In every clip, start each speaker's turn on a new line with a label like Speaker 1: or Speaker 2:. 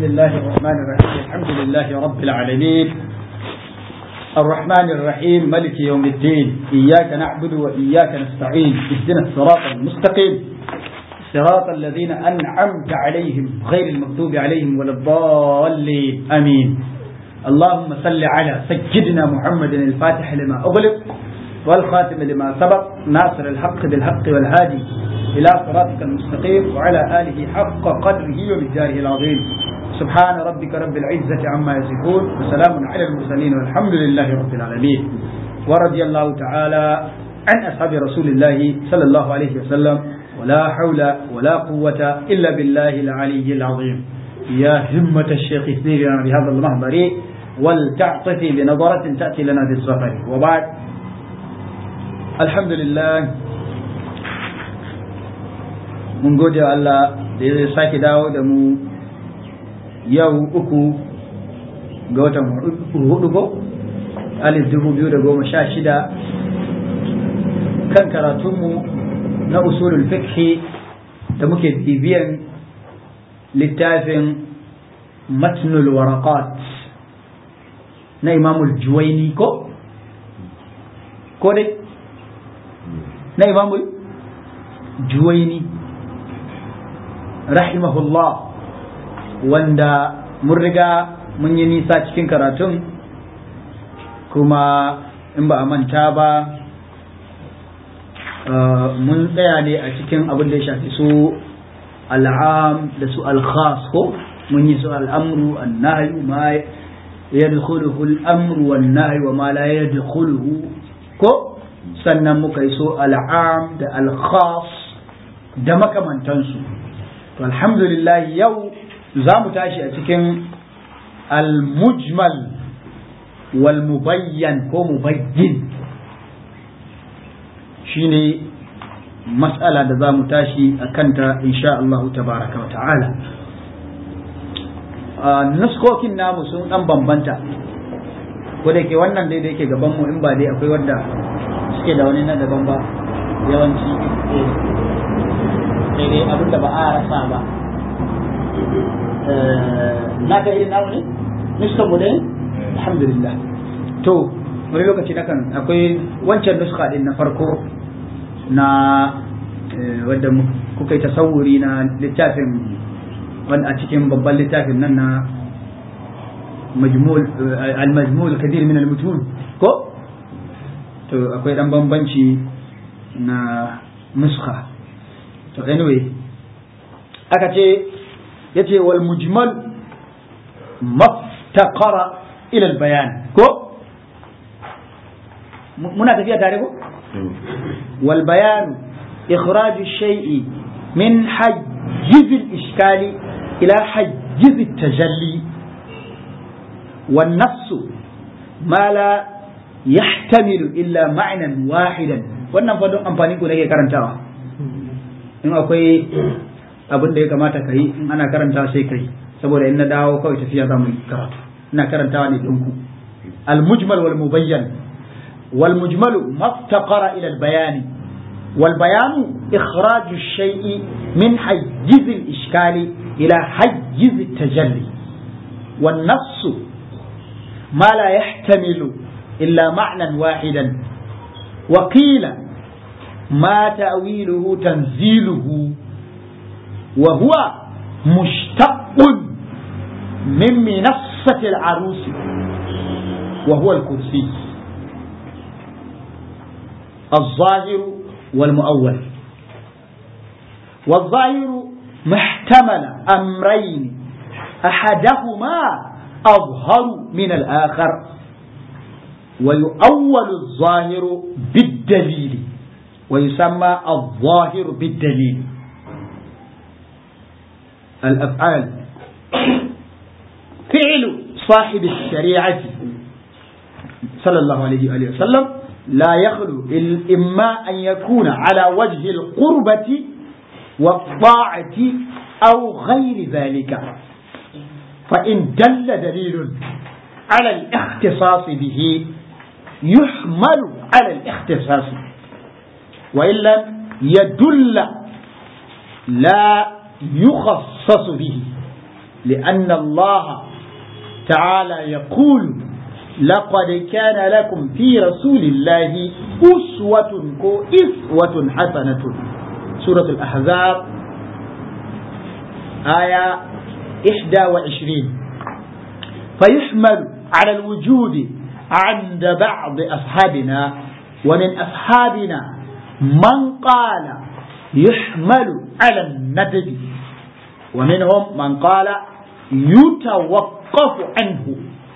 Speaker 1: بسم الله الرحمن الرحيم الحمد لله رب العالمين الرحمن الرحيم ملك يوم الدين إياك نعبد وإياك نستعين اهدنا الصراط المستقيم صراط الذين أنعمت عليهم غير المغضوب عليهم ولا الضالين آمين اللهم صل على سيدنا محمد الفاتح لما أغلق والخاتم لما سبق ناصر الحق بالحق والهادي إلى صراطك المستقيم وعلى آله حق قدره ومقداره العظيم سبحان ربك رب العزة عما يصفون وسلام على المرسلين والحمد لله رب العالمين ورضي الله تعالى عن أصحاب رسول الله صلى الله عليه وسلم ولا حول ولا قوة إلا بالله العلي العظيم يا همة الشيخ اثني لنا بهذا المهبر ولتعطفي بنظرة تأتي لنا بالسفر وبعد الحمد لله mun gode wa Allah da ya sake dawo da mu yau uku ga watan hudu ko alif dubu biyu da goma sha shida kan karatunmu na usulul fiqhi da muke bibiyan littafin matnul waraqat na imamul juwaini ko ko dai na imamul juwaini rahimahullah wanda mun riga mun yi nisa cikin karatun kuma in ba a manta ba mun tsaya ne a cikin abin da ya shafi su al'am da su al-khas ko mun yi su al'amru an-nahyu ma yadkhuluhu al-amru wan-nahyu wa ma la yadkhuluhu ko sannan muka yi so al'am da al-khas da makamantansu to alhamdulillah yau za mu tashi a cikin al-mujmal wal mubayyan ko mubayyin shine mas'ala da za mu tashi a kanta insha Allah tabaraka wa ta'ala nuskokin namu sun dan bambanta ko da ke wannan dai da yake gaban mu in ba dai akwai wanda suke da wani na daban ba yawanci sai dai abin da ba a rasa ba na ka irin namu ne nuska mu dai alhamdulillah to wani lokaci na kan akwai wancan nuska din na farko na wadda kuka yi tasawuri na littafin wanda a cikin babban littafin nan na al-majmul kadir min al-mutun ko to akwai dan bambanci na nuska to anyway aka ce yace wal mujmal maftaqara ila al bayan ko muna tafiya tare ko wal bayan ikhraj ash-shay'i min hajjiz al-ishkal ila hajjiz at-tajalli والنص ما لا يحتمل إلا معنى واحدا wannan fa don amfani ku nake karantawa in akwai abin da ya kamata ka yi in ana karanta sai kai saboda in na dawo kawai tafiya za mu yi karatu ina karantawa ne ɗinku al-mujmal wal mubayyan wal mujmalu maftaqara ila al-bayani wal bayanu ikhraj ash-shay'i min hayyiz al-ishkali ila hayyiz at-tajalli wan nass ما لا يحتمل إلا معنى واحدا وقيل ما تأويله تنزيله وهو مشتق من منصة العروس وهو الكرسي الظاهر والمؤول والظاهر محتمل أمرين أحدهما أظهر من الآخر ويؤول الظاهر بالدليل ويسمى الظاهر بالدليل الأفعال فعل صاحب الشريعة صلى الله عليه وآله وسلم لا يخلو إما أن يكون على وجه القربة والطاعة أو غير ذلك فإن دل دليل على الاختصاص به يحمل على الاختصاص وإن لم يدل لا يخصص به لأن الله تعالى يقول لقد كان لكم في رسول الله أسوة إسوة حسنة سورة الأحزاب آية 21 فيحمل على الوجود عند بعض أصحابنا ومن أصحابنا من قال يحمل على الندب ومنهم من قال يتوقف عنه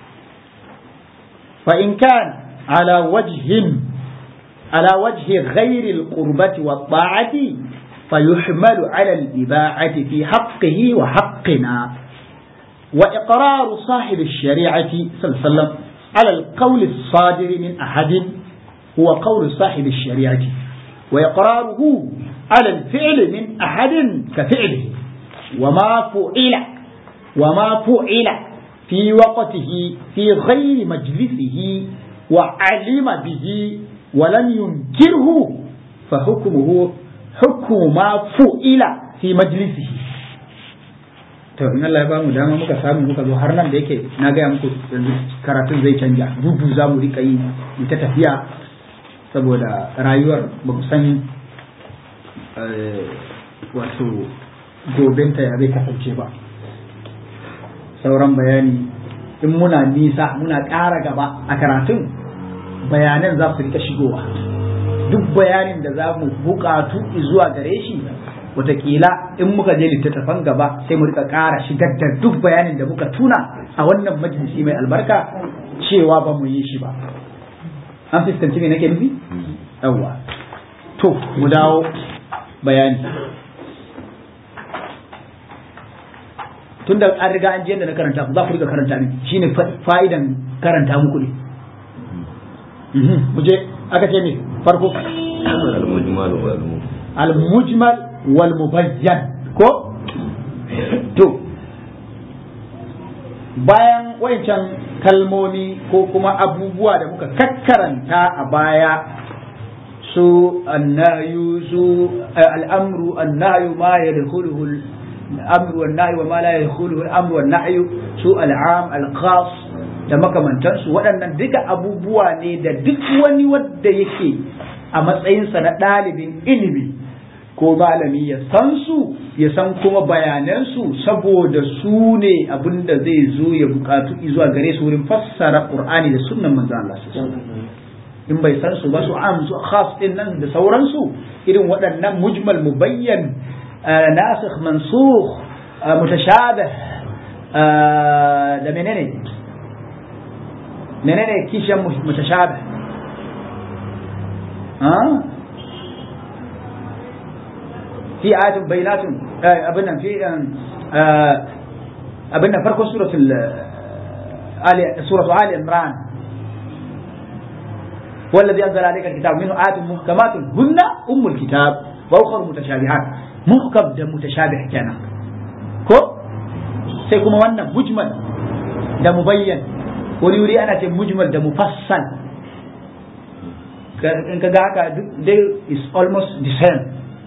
Speaker 1: فإن كان على وجه على وجه غير القربة والطاعة فيحمل على الإباعة في حقه وحقنا وإقرار صاحب الشريعة صلى الله عليه وسلم على القول الصادر من أحد هو قول صاحب الشريعة وإقراره على الفعل من أحد كفعله وما فعل وما فعل في وقته في غير مجلسه وعلم به ولم ينكره فحكمه حكم ما فعل في مجلسه to in Allah ya ba mu dama muka samu muka zo har nan da yake na gaya muku yanzu karatun zai canja dudu za mu rika yi mu ta tafiya saboda rayuwar ba mu san wato gobenta ya zai kasance ba sauran bayani in muna nisa muna ƙara gaba a karatun bayanan za su rika shigowa duk bayanin da za mu buƙatu zuwa gare shi watakila in muka je littattafan gaba sai mu rika ƙara shigar da duk bayanin da muka tuna a wannan majalisi mai albarka cewa ba mu yi shi ba an fuskanci me nake nufi yawwa to mu dawo bayani tunda an riga an je da na karanta za ku riga karanta min shine fa'idan karanta muku ne mu je aka ce ne farko al-mujmal wal mubayyan ko to bayan wayancan kalmomi ko kuma abubuwa da muka kakkaranta a baya su annayu su al'amru annayu ma yadkhuluhu الامر والنهي وما لا يدخله الامر والنهي سوء العام الخاص da makamantansu waɗannan duka abubuwa ne da duk wani wadda yake a matsayinsa na ɗalibin ilimi ko malami ya san su ya san kuma bayanansu saboda su ne abin da zai zo ya bukatu zuwa gare su wurin fassara qur'ani da sunnan manzo Allah in bai san su ba su am su khas din nan da sauransu irin waɗannan mujmal mubayyan ناسخ منسوخ متشابه ده منين منين كيش متشابه ها في آيات بينات أبنا في أبنا فرق سورة آل سورة آل عمران والذي أنزل عليك الكتاب منه آيات محكمات هن أم الكتاب وأخر متشابهات muhkam da mutashabih kenan ko sai kuma wannan mujmal da mubayyan wuri wuri ana ce mujmal da mufassal in ka ga haka they is almost the same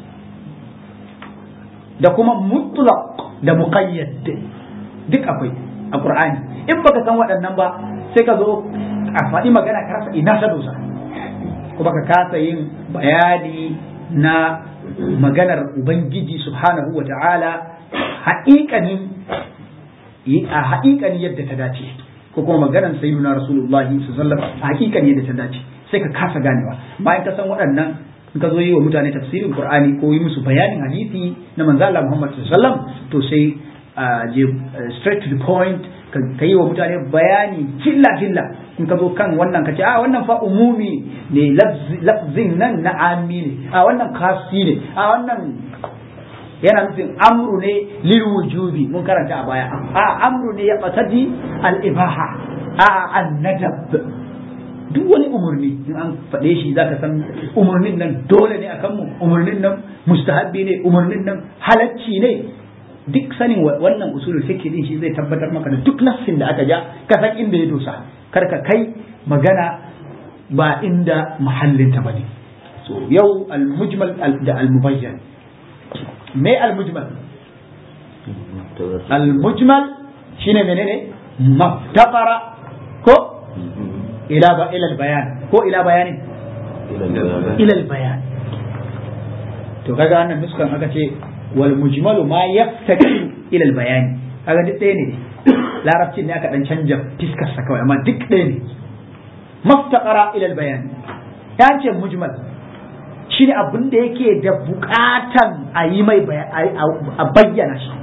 Speaker 1: da kuma mutlaq da muqayyad duk akwai a qur'ani in baka san waɗannan ba sai ka zo a faɗi magana ka rasa ina ta dosa kuma ka kasa yin bayani na maganar Ubangiji subhanahu wa ta'ala haƙiƙanin a haƙiƙanin yadda ta dace ko kuma maganar sayyiduna Rasulullah sallallahu alaihi a haƙiƙanin yadda ta dace sai ka kasa ganewa bayan ka san waɗannan in ka zo yi wa mutane tafsirin Qur'ani ko yi musu bayanin hadisi na manzo Allah Muhammad sallallahu alaihi wasallam to sai je straight to the point ka yi wa mutane bayani filla filla in ka zo kan wannan ka ce a wannan fa umumi ne lafzin nan na ami ne a wannan kasi ne a wannan yana nufin amru ne lil wujubi mun karanta a baya a amru ne ya qatadi al ibaha a an nadab duk wani umarni in an faɗe shi zaka san umarnin nan dole ne akan mu umarnin nan mustahabbi ne umarnin nan halacci ne duk sanin wannan usulul fiqh din shi zai tabbatar maka da duk nassin da aka ja ka san inda ya dosa kar ka kai magana ba inda mahallin ta bane so yau al-mujmal da al-mubayyan me al-mujmal al-mujmal shine menene maftaqara ko ila ba ila bayan ko ila bayanin ila bayan to kaga wannan nuskan aka ce wal mujmalu ma yaftaqi ila bayani kaga duk ɗaya ne larabcin ne aka dan canja fiskar sa kawai amma duk ɗaya ne maftaqara ila bayani ya ce mujmal shine abin da yake da bukatan a yi mai a bayyana shi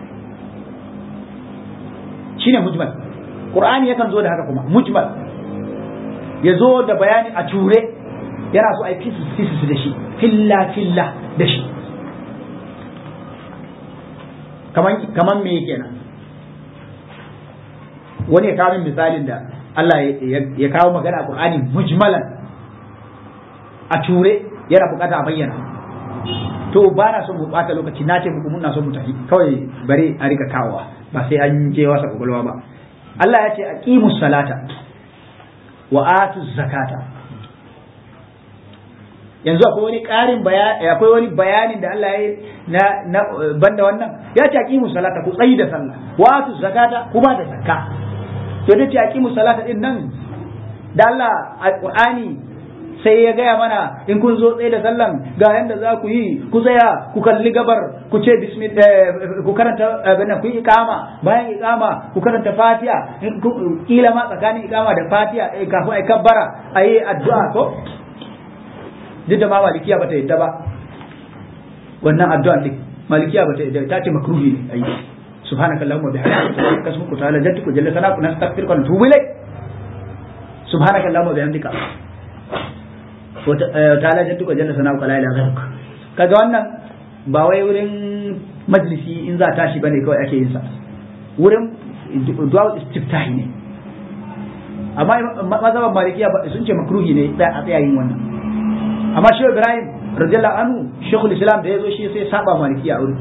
Speaker 1: shine mujmal qur'ani yakan zo da haka kuma mujmal ya zo da bayani a ture yana so a yi fisus da shi filla filla da shi kaman me kenan wani ya kawo misalin da Allah ya kawo magana a qur'ani mujmalan a ture yana bukata a bayyana to ba na son mu bata lokaci na ce muku muna son mu tafi kawai bari a rika kawowa ba sai an je wasa kwakwalwa ba Allah ya ce aqimu salata wa atu zakata yanzu akwai wani ƙarin bayani akwai wani bayanin da Allah ya na, na banda wannan ya ce aqimu salata ku tsayi da sallah wa atu zakata ku ba da zakka to da ce aqimu salata din nan da Allah alqur'ani sai ya gaya mana in kun zo tsaye da sallan ga yanda za ku yi ku tsaya ku kalli gabar ku ce ku karanta abin ku yi ikama bayan ikama ku karanta fatiha kila ma tsakanin ikama da fatiha kafin ai kabbara ayi addu'a ko duk da ma malikiya bata yadda ba wannan addu'a din malikiya bata yadda ta ce makruhi ne ayi subhanakallahumma bihamdika kasmuka ta'ala jadduka jalla sana nastaghfiruka wa natubu ilayk subhanakallahumma bihamdika ta'ala jadduka jalla sana la ilaha ghayruk kaga wannan ba wai wurin majlisi in za tashi bane kawai ake yin sa wurin du'a istiftahi ne amma mazhaban malikiya sun ce makruhi ne a tsaya yin wannan amma shi Ibrahim radiyallahu anhu shekul islam da yazo shi sai saba malikiya a wurin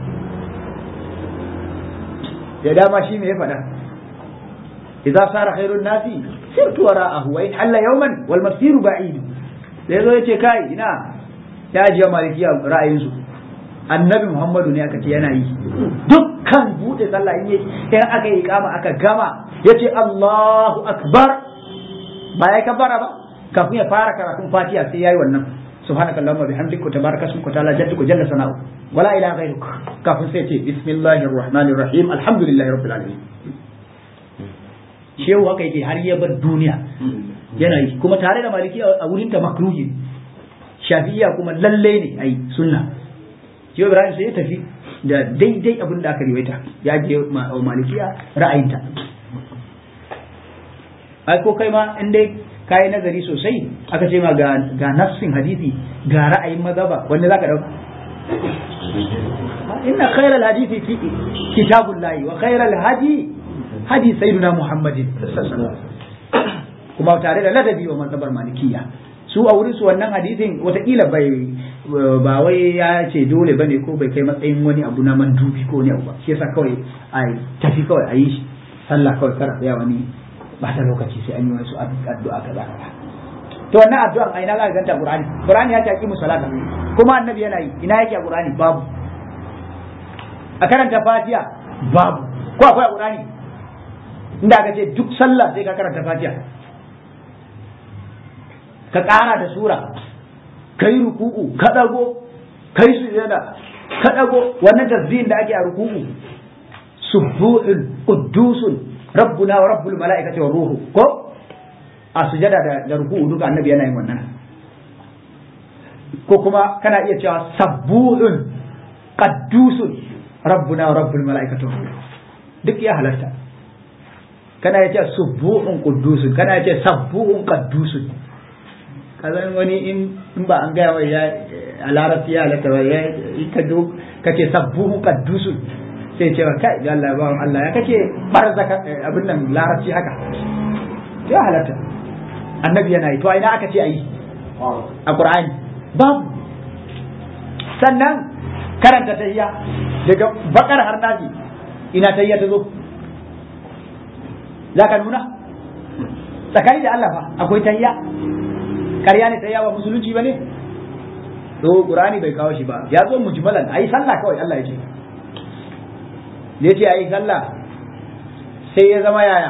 Speaker 1: ya dama shi me ya faɗa idza sara khairun nasi sirtu wara'ahu wa in halla yawman wal masiru ba'id da yazo yace kai ina ya ajiye malikiya ra'ayinsu annabi muhammadu ne aka ce yana yi dukkan bude sallah in in aka yi kama aka gama yace Allahu akbar ba ya kabbara ba kafin ya fara karatun fatiha sai yayi wannan subhanaka allahumma bihamdika tabaraka ismuka ta'ala jadduka jalla sana'u wala ilaha ghayruk kafin sai ce bismillahir rahmanir rahim alhamdulillahi rabbil alamin shehu haka yake har ya bar duniya yana yi kuma tare da maliki a wurin ta makruhi shafi'iyya kuma lalle ne ai sunna shehu ibrahim sai ya tafi da daidai abin da aka riwaita ya je malikiya ra'ayinta ai ko kai ma in dai kayi nazari sosai aka ce ma ga ga nafsin hadisi ga ra'ayin mazhaba wanda zaka dauka inna khayral hadisi fi kitabullahi wa khayral hadi hadi sayyidina muhammadin kuma tare da ladabi wa mazhabar malikiya su a wurin su wannan hadisin watakila bai ba wai ya ce dole bane ko bai kai matsayin wani abu na mandubi ko ne abu ba shi yasa kawai a tafi kawai a yi sallah kawai kar ya wani ba ta lokaci sai an yi wasu addu'a kaza kaza to wannan addu'an a ina za ka ganta qur'ani qur'ani ya ce aqimu salata kuma annabi yana yi ina yake a qur'ani babu a karanta fatiha babu ko akwai a qur'ani inda aka ce duk sallah sai ka karanta fatiha ka ƙara da sura kai ruku'u ka dago kai sujada ka dago wannan tasbihin da ake a ruku'u subuhun quddusun rabbuna wa rabbul mala'ikati wa ruhu ko a sujada da, da ruku'u duka annabi yana yin wannan ko kuma kana iya cewa sabbuhun qaddusun rabbuna wa rabbul mala'ikati wa ruhu duk ya halarta kana iya cewa subuhun quddusun kana iya cewa sabbuhun qaddusun kazan wani in in ba an gaya wa ya a larabci ya halatta ba ya ka do kace sabbuhun qaddusun sai ce wa kai Allah ba Allah ya kace barza abin nan larabci haka ya halatta annabi yana yi to ina aka ce ayi a qur'ani babu sannan karanta tahiyya daga bakar har nazi ina tahiyya ta zo za ka nuna tsakani da Allah fa akwai tahiyya ƙarya ne tahiyya ba musulunci ba ne to qur'ani bai kawo shi ba ya zo mujmalan ayi sallah kawai Allah ya ce da ya ce a yi sallah sai ya zama yaya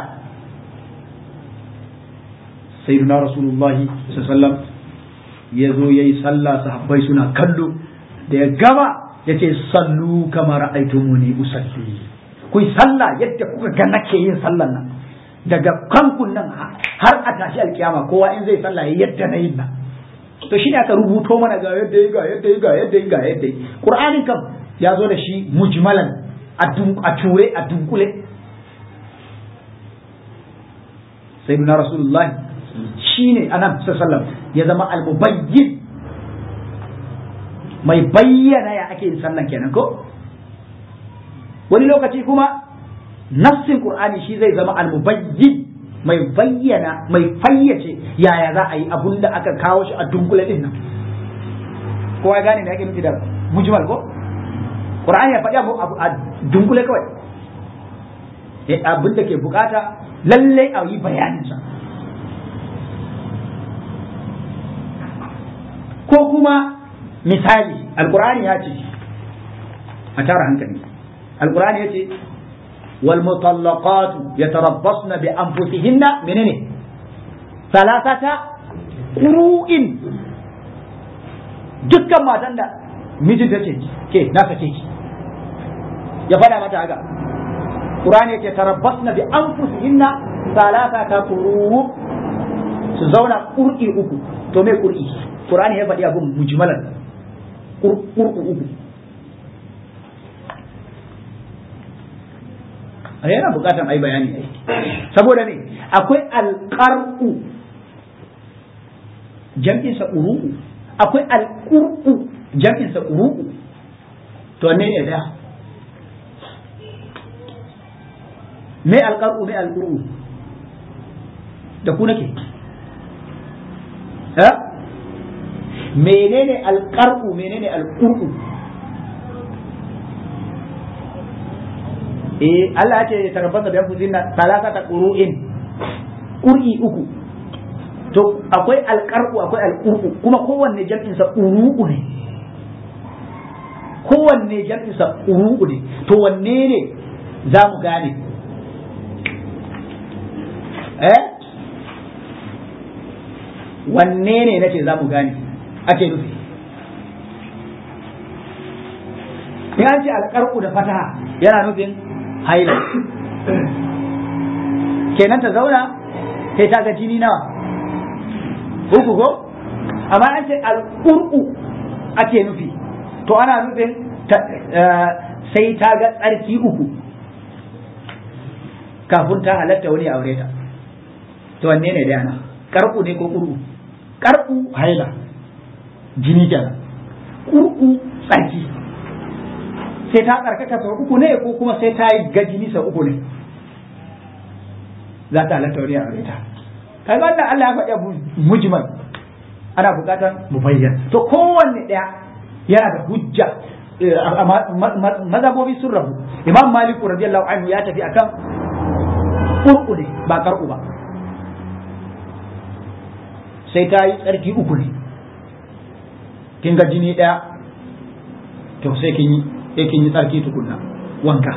Speaker 1: sayyiduna rasulullahi sallallahu ya zo ya yi sallah sahabbai suna kallo da ya gama ya ce sallu kamar aitumuni usalli ku yi sallah yadda kuka ga nake yin sallan nan daga kankun nan har a tashi alkiyama kowa in zai sallah yadda na yin nan to shi ne aka rubuto mana ga yadda yi ga yadda yi ga yadda yi ga yadda yi qur'anin kam ya zo da shi mujmalan a ture a dunkule sayyidina rasulullahi shine anan sallallahu ya zama almubayyin mai bayyana ya ake yin sallan kenan ko wani lokaci kuma nassin qur'ani shi zai zama almubayyin mai bayyana mai fayyace yaya za a yi abun da aka kawo shi a dunkule din nan kowa ya gane me ake nufi da mujmal ko qur'ani ya faɗi abu a dunkule kawai abin da ke bukata lallai a yi bayaninsa ko kuma misali alkur'ani ya ce a tara hankali alkur'ani ya ce wal mutallaqatu yatarabbasna bi anfusihinna menene salasata qur'in dukkan matan da mijinta ce ke na sake ki ya fada mata haka qur'ani ya ce tarabbasna bi anfusihinna salasata quru su zauna qur'i uku to me qur'i Qur'ani ya faɗi abin mujmalan ƙurƙu uku. A yana buƙatar ai bayani ai. Saboda ne, akwai alƙar'u jam'insa ƙuru'u, akwai alƙur'u jam'insa ƙuru'u. To ne ne da? Me alƙar'u me alƙur'u? Da ku nake? Eh? menene alƙar'u menene alƙur'u eh Allah ya ce tarabbata da yanku zinna talata ta ƙuru'in ƙur'i uku to akwai alƙar'u akwai alƙur'u kuma kowanne jam'in sa ƙuru'u ne kowanne jam'in sa ƙuru'u ne to wanne ne za mu gane eh wanne ne nace za mu gane ake nufi in an ce alƙarƙu da fataha yana nufin haila kenan ta zauna sai ta ga jini nawa uku ko amma an ce alƙurƙu ake nufi to ana nufin sai ta ga tsarki uku kafin ta halatta wani aure ta to wanne ne da yana ƙarƙu ne ko ƙurƙu ƙarƙu haila jini kenan kurku tsarki sai ta tsarkaka sau uku ne ko kuma sai ta yi ga jini sau uku ne za ta halatta wani a ta kai wannan Allah ya faɗi abu mujmal ana buƙatar mu bayyana to kowanne ɗaya yana da hujja mazhabobi sun rabu imam malik radiyallahu anhu ya tafi akan kurku ne ba karku ba sai ta yi tsarki uku ne kin ga jini ɗaya to sai kin yi sai kin yi tsarki tukunna wanka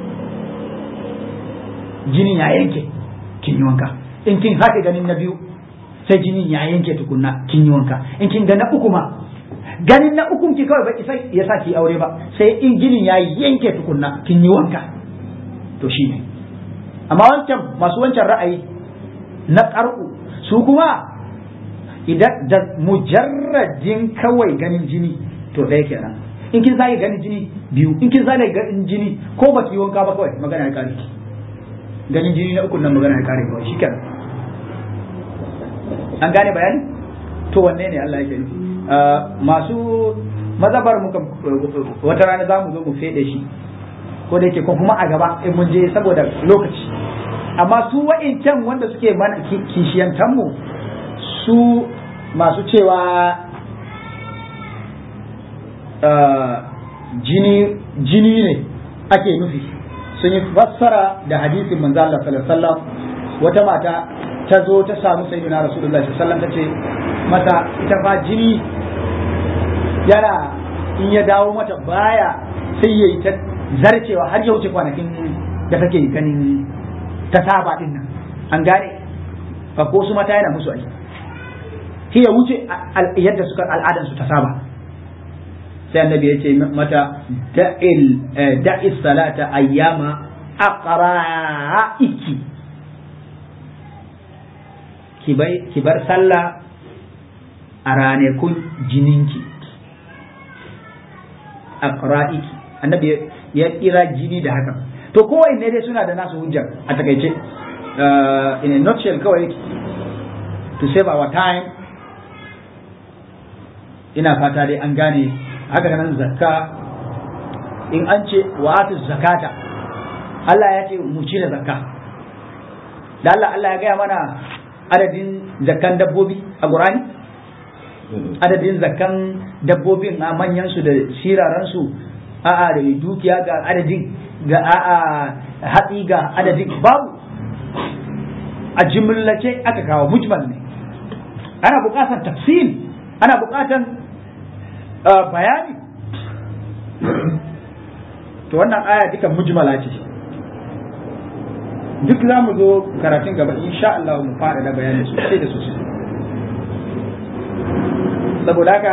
Speaker 1: jinin ya yanke kin yi wanka in kin sake ganin na biyu sai jinin ya yanke tukunna kin yi wanka in kin ga na uku ma ganin na ukun ki kawai ba isa ya sa ki aure ba sai in jinin ya yanke tukunna kin yi wanka to shine amma wancan masu wancan ra'ayi na ƙar'u su kuma idan da mujarradin kawai ganin jini to ɗaya kenan in kin zage ganin jini biyu in kin zage ganin jini ko ba ki wanka ba kawai magana ya kare ganin jini na ukun nan magana ya kare kawai shi kenan an gane bayani to wanne ne Allah yake nufi masu mazabar muka wata rana za mu zo mu fede shi ko da yake ko kuma a gaba in mun je saboda lokaci amma su wa'incan wanda suke mana kishiyantan mu su masu cewa jini jini ne ake nufi sun yi fassara da hadisin manzo Allah sallallahu alaihi wasallam wata mata ta zo ta samu sayyidina rasulullahi sallallahu alaihi wasallam tace mata ita fa jini yana in ya dawo mata baya sai yayi ta zarcewa har ya wuce kwanakin da take ganin ta saba din nan an gane ba ko su mata yana musu aiki shi ya wuce yadda suka al'adan su ta saba sai annabi ya ce mata da'i salata ayyama aqra'iki ki bar sallah a ranakun jininki aqra'iki annabi ya kira jini da haka to kowai ne dai suna da nasu hujjar a takaice in a nutshell kawai to save our time ina fata dai an gane haka nan zakka in an ce wa'atu zakata Allah ya ce mu cire zakka da Allah Allah ya gaya mana adadin zakkan dabbobi a Qur'ani adadin zakkan dabbobin a manyan su da siraran su a'a da dukiya ga adadin ga a'a hatsi ga adadin babu a jimlace aka kawo mujmal ne ana buƙatar tafsil ana buƙatar bayani to wannan aya duka mujmala ce duk za mu zo karatun gaba insha Allah mu fara da bayani sosai da sosai saboda haka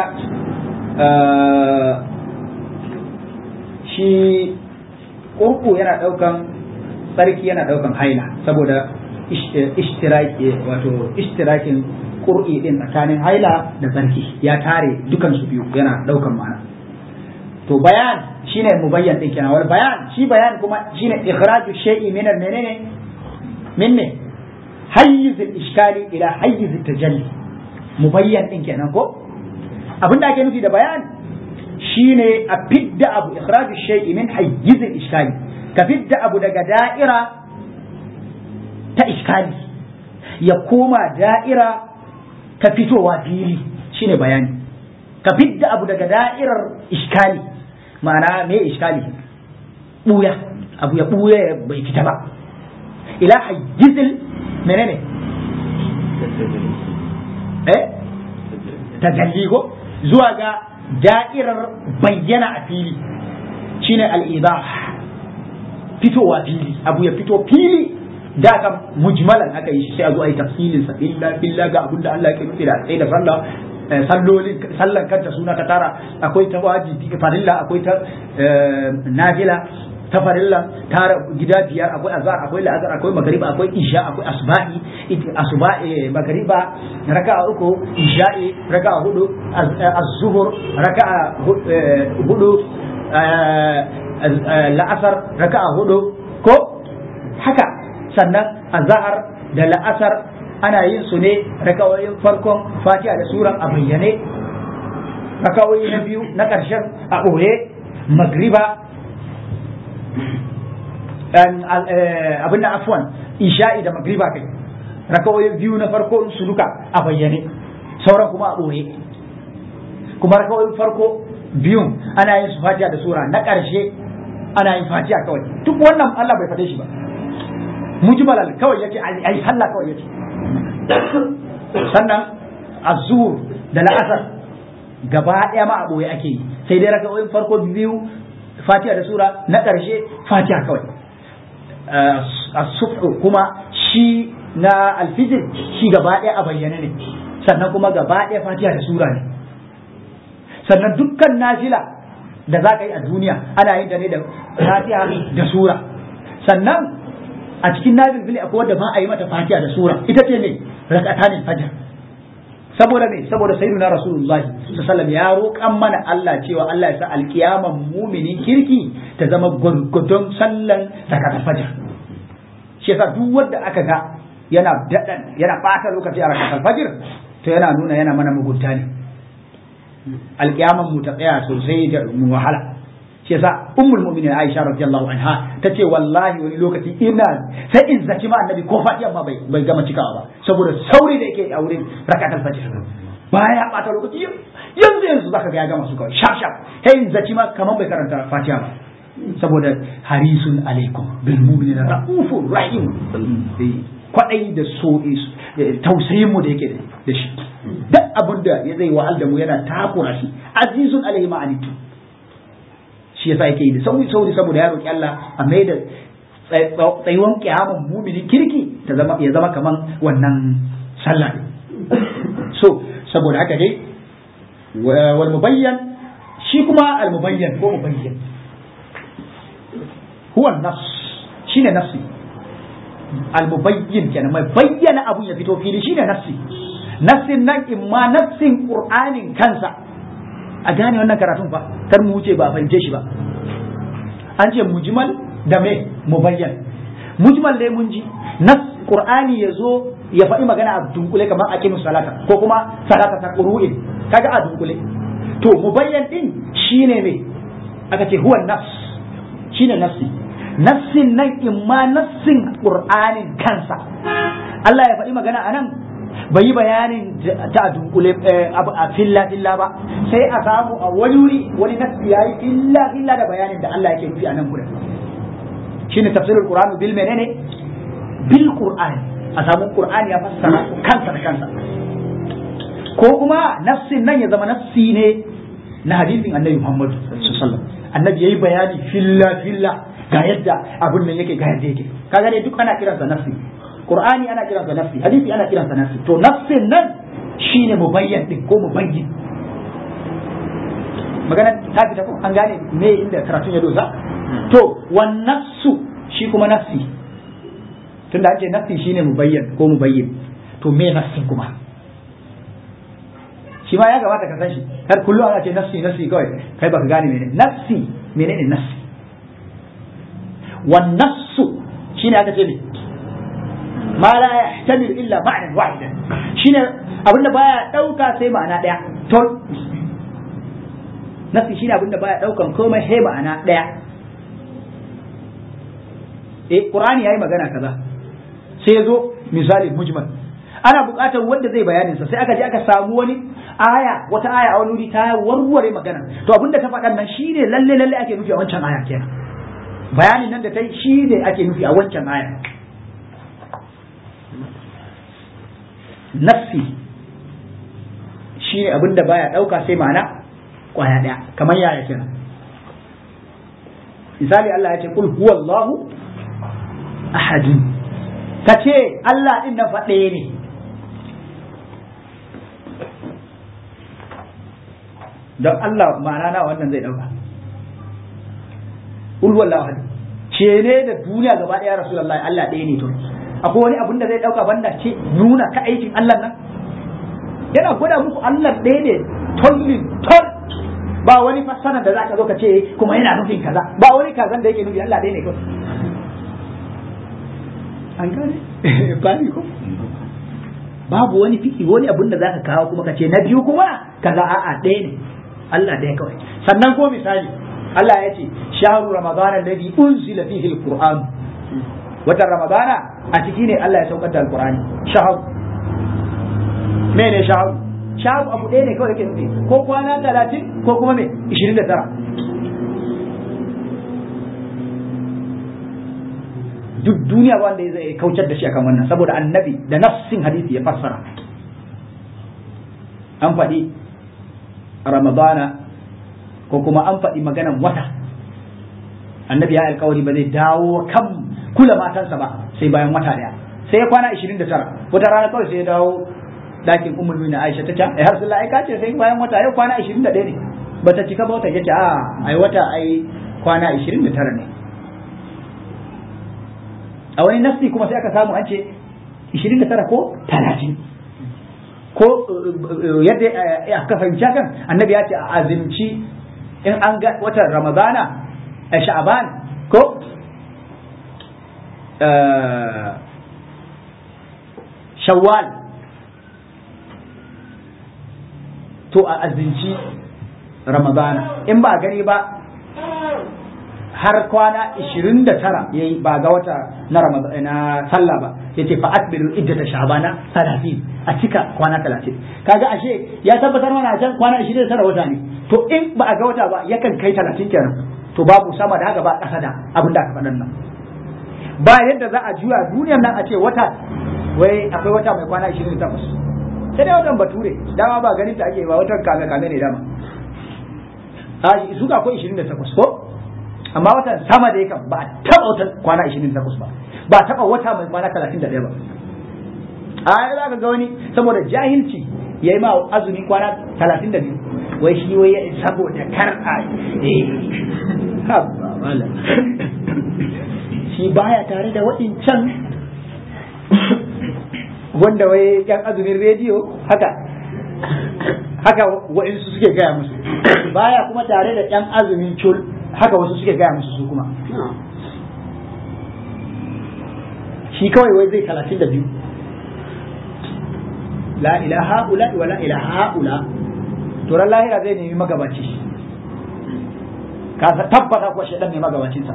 Speaker 1: shi ƙurƙu yana ɗaukan tsarki yana ɗaukan haila saboda ishtiraki wato ishtirakin ƙur'i ɗin tsakanin haila da tsarki ya tare dukansu biyu yana ɗaukan ma'ana to bayan shine mubayyan din kenan wal bayan shi bayan kuma shine ikhraju shay'i min al menene min ne hayyiz al iskali ila hayyiz al tajalli mubayyan din kenan ko abinda ake nufi da bayan shine a fidda abu ikhraju shay'i min hayyiz al iskali ka fidda abu daga da'ira ta iskali ya koma da'ira ta fitowa fili shine bayani ka fidda abu daga da'irar iskali ma'ana me iskali buya abu ya buya bai fita ba ila hayyizil menene eh tajalli ko zuwa ga da'irar bayyana a fili shine al-idah fitowa fili abu ya fito fili da kan mujmalan aka yi shi sai a zo a yi tafsilin sa illa billah ga abinda Allah yake nufi da sai da sallah sallolin sallan kanta suna ka tara akwai ta wajibi farilla akwai ta nafila ta farilla tara gida biyar akwai azhar akwai la'azar akwai magariba akwai isha akwai asbahi asbahi magariba raka'a uku isha'i raka'a hudu az-zuhur raka'a hudu la'asar raka'a hudu ko haka sannan azhar da la'asar ana yin su ne rakawoyin farkon fatiha da suran a bayyane rakawoyi na biyu na ƙarshen a ɓoye magriba abin na afwan isha'i da magriba kai rakawoyi biyu na farko su duka a bayyane sauran kuma a ɓoye kuma rakawoyin farko biyun ana yin su fatiha da sura na ƙarshe ana yin fatiha kawai duk wannan Allah bai faɗe shi ba mujmalal kawai yace ai sallah kawai yace sannan azur da la'asar gaba ɗaya ma a ɓoye ake yi sai dai raka'o'in farko biyu fatiha da sura na ƙarshe fatiha kawai as-subhu kuma shi na alfijir shi gaba ɗaya a bayyane ne sannan kuma gaba ɗaya fatiha da sura ne sannan dukkan nafila da za ka yi a duniya ana yin da ne da fatiha da sura sannan a cikin nafil fili akwai wanda ba a yi mata fatiha da sura ita ce ne rakatanin fajr saboda me saboda sayyidina rasulullahi sallallahu ya roƙan mana Allah cewa Allah ya sa alkiyaman muminin kirki ta zama gurgudun sallan rakatul fajr shi yasa duk wanda aka ga yana dadan yana bata lokaci a rakatul fajr to yana nuna yana mana mugunta ne alkiyaman mu ta tsaya sosai da mu wahala shi yasa ummul mu'minin Aisha radiyallahu anha tace wallahi wani lokaci ina sai in zaci ma annabi ko fatiha ma bai bai gama cikawa ba saboda sauri da yake a wurin rakatul fajr baya bata lokaci yanzu yanzu zaka ga ya gama su kawai shaf shaf sai in zaci ma kaman bai karanta fatiha ba saboda harisun alaikum bil mu'minina raufur rahim kwadai da so tausayin mu da yake da shi duk abin da ya zai wa'al da mu yana takura shi azizun alaihi ma'anitu shi yasa yake yi da sauri sauri saboda ya roki Allah a mai da tsayuwan kiyaman muminin kirki ta zama ya zama kaman wannan sallah so saboda haka dai wal mubayyan shi kuma al mubayyan ko mubayyan huwa nas shine nafsi al mubayyin kenan mai bayyana abun ya fito fili shine nafsi nafsin nan imma nafsin qur'anin kansa a gane wannan karatun fa kar mu wuce ba fahimce shi ba an ce mujmal da me mubayyan mujmal dai mun ji nas qur'ani yazo ya faɗi magana a dunkule kamar aqimu salata ko kuma salata ta qur'in kaga a dunkule to mubayyan din shine me aka ce huwa nafs shine nafsi nafsin nan imma nafsin qur'anin kansa Allah ya faɗi magana anan bai yi bayanin ta dunkule a filla filla ba sai a samu a wani wuri wani nafsi yayi illa illa da bayanin da Allah yake nufi a nan gurin shine tafsirul qur'ani bil menene bil qur'ani a samu qur'ani ya fassara kansa da kansa ko kuma nafsin nan ya zama nafsi ne na hadisin annabi Muhammad sallallahu alaihi wasallam annabi yayi bayani filla filla ga yadda abun nan yake ga yadda yake kaga dai duk ana kiransa nafsi qur'ani ana kiransa nafsi hadisi ana kiransa nafsi to nafsin nan shine mubayyan din ko mubayyin magana ta fita ko an gane me inda karatun ya dosa to wan nafsu shi kuma nafsi tunda an ce nafsi shine mubayyan ko mubayyin to me nafsin kuma shi ma ya gabata ka san shi har kullum ana ce nafsi nafsi kawai kai baka gane menene nafsi menene nafsi wan nafsu shine aka ce ne ma la yahtamil illa ma'nan wahidan shine abinda baya dauka sai ma'ana daya to nafsi shine abinda baya daukan komai sai ma'ana daya eh qur'ani yayi magana kaza sai yazo misali mujmal ana buƙatar wanda zai bayanin sa sai aka je aka samu wani aya wata aya a wani wuri ta warware magana to abinda ta faɗan nan shine lalle lalle ake nufi a wancan aya kenan bayanin nan da ta yi shine ake nufi a wancan aya nafsi shine abinda baya ɗauka sai ma'ana kwaya ɗaya kamar yaya kenan misali Allah ya ce kul huwallahu ahadun ka ce Allah ɗin na faɗe ne don Allah ma'ana na wannan zai ɗauka ulwar lahadi ce ne da duniya gaba ɗaya rasulallah Allah ɗaya ne to akwai wani abin da zai ɗauka banda ce nuna ka aikin Allah nan yana gwada muku Allah ɗaya ne tollin tol ba wani fassara da za ka zo ka ce kuma yana nufin kaza ba wani kazan da yake nufi Allah ɗaya ne kawai an gane bani ko babu wani fiki wani abin da zaka kawo kuma ka ce na biyu kuma kaza a'a ɗaya ne Allah ɗaya kawai sannan ko misali Allah ya ce shahru ramadana alladhi unzila fihi alquran watan ramadana a ciki ne Allah ya saukar da alqurani shahru mene shahru shahru abu ɗaya ne kawai yake nufi ko kwana talatin ko kuma me 29 duk duniya ba wanda zai kaucar da shi akan wannan saboda annabi da nassin hadisi ya fassara an faɗi ramadana ko kuma an faɗi maganan wata annabi ya alkawari ba zai dawo kan kula matansa ba sai bayan wata daya sai ya kwana 29 wata rana kawai sai ya dawo dakin ummul mu'minin Aisha ta ce ai har sallah ai kace sai bayan wata yau kwana 21 ne bata cika ba wata yace a ai wata ai kwana 29 ne a wani nafsi kuma sai aka samu an ce 29 ko 30 ko yadda aka fahimci kan annabi ya ce a azimci in an ga watan ramadana a sha'aban ko shawwal to a azimci ramadana in ba a gani ba har kwana 29 yayi ba ga wata na na sallah ba yace fa atbiru iddata shabana 30 a cika kwana 30 kaga ashe ya tabbatar mana a can kwana 29 wata ne to in ba a ga wata ba yakan kai 30 kenan to babu sama da haka ba kasa da abin da aka faɗan nan ba yadda za a juya duniyar nan a ce wata wai akwai wata mai kwana 28 sai dai watan bature dama ba ganin ta ake ba watan kame kame ne dama a su ga akwai 28 ko amma watan sama da yakan ba a taɓa wata kwana 28 ba ba a taɓa wata mai kwana 31 ba a yi za ka ga wani saboda jahilci ya yi ma azumi kwana 32 wai shi wai saboda kar a shi baya tare da waɗancan wanda wai yan azumin rediyo haka haka wa'insu suke gaya musu baya kuma tare da yan azumin cul haka wasu suke gaya musu su kuma shi kawai wai zai talatin da biyu la ilaha ula wa la ilaha ula to ran lahira zai nemi magabaci ka tabbata kuwa shaidan ne magabacinsa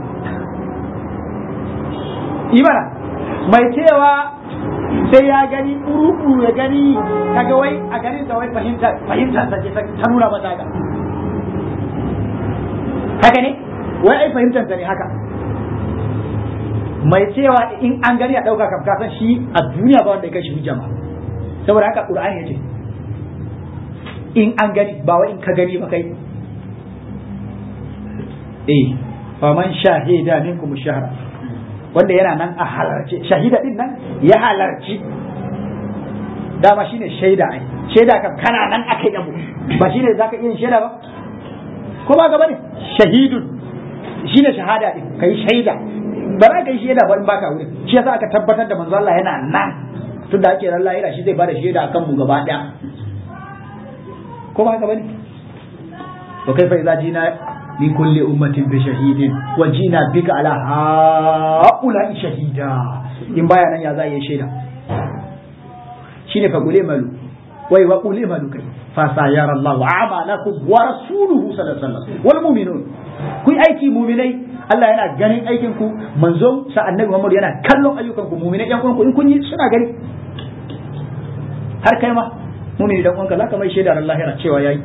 Speaker 1: imana mai cewa sai ya gani uru ya gani kaga wai a ganin da wai fahimta fahimta ta ce ta nuna mata haka haka ne wai ai fahimtar ne haka mai cewa in an gani a ɗauka kam kasan shi a duniya ba wanda ya kai shi hujja ba saboda haka qur'ani yace in an gani ba wai in ka gani ba kai eh faman shahida minkum shahra wanda yana nan a halarce shahida din nan ya halarci dama shine shaida ai shaida kam kana nan aka yi ba shine zaka iya shaida ba ko ba gaba ne shahidun shine shahada din kai shaida ba za ka yi shaida ba in baka wurin shi yasa aka tabbatar da manzo Allah yana nan tun da ake ran lahira shi zai bada shaida akan mu gaba daya ko ba gaba ne to kai fa idza jina min kulli ummatin bi shahidin wa jina bika ala haula shahida in baya nan ya za yi shaida shine fa gule malu wai wa gule malu kai fa sayara Allahu a'malakum wa rasuluhu sallallahu alaihi wasallam wal mu'minun ku aiki mu'minai Allah yana ganin aikin ku manzon sa annabi Muhammad yana kallon ayyukan ku mu'minai yan ku in kun yi suna gani har kai ma mu'mini dan uwanka zaka mai shaidar Allah cewa yayi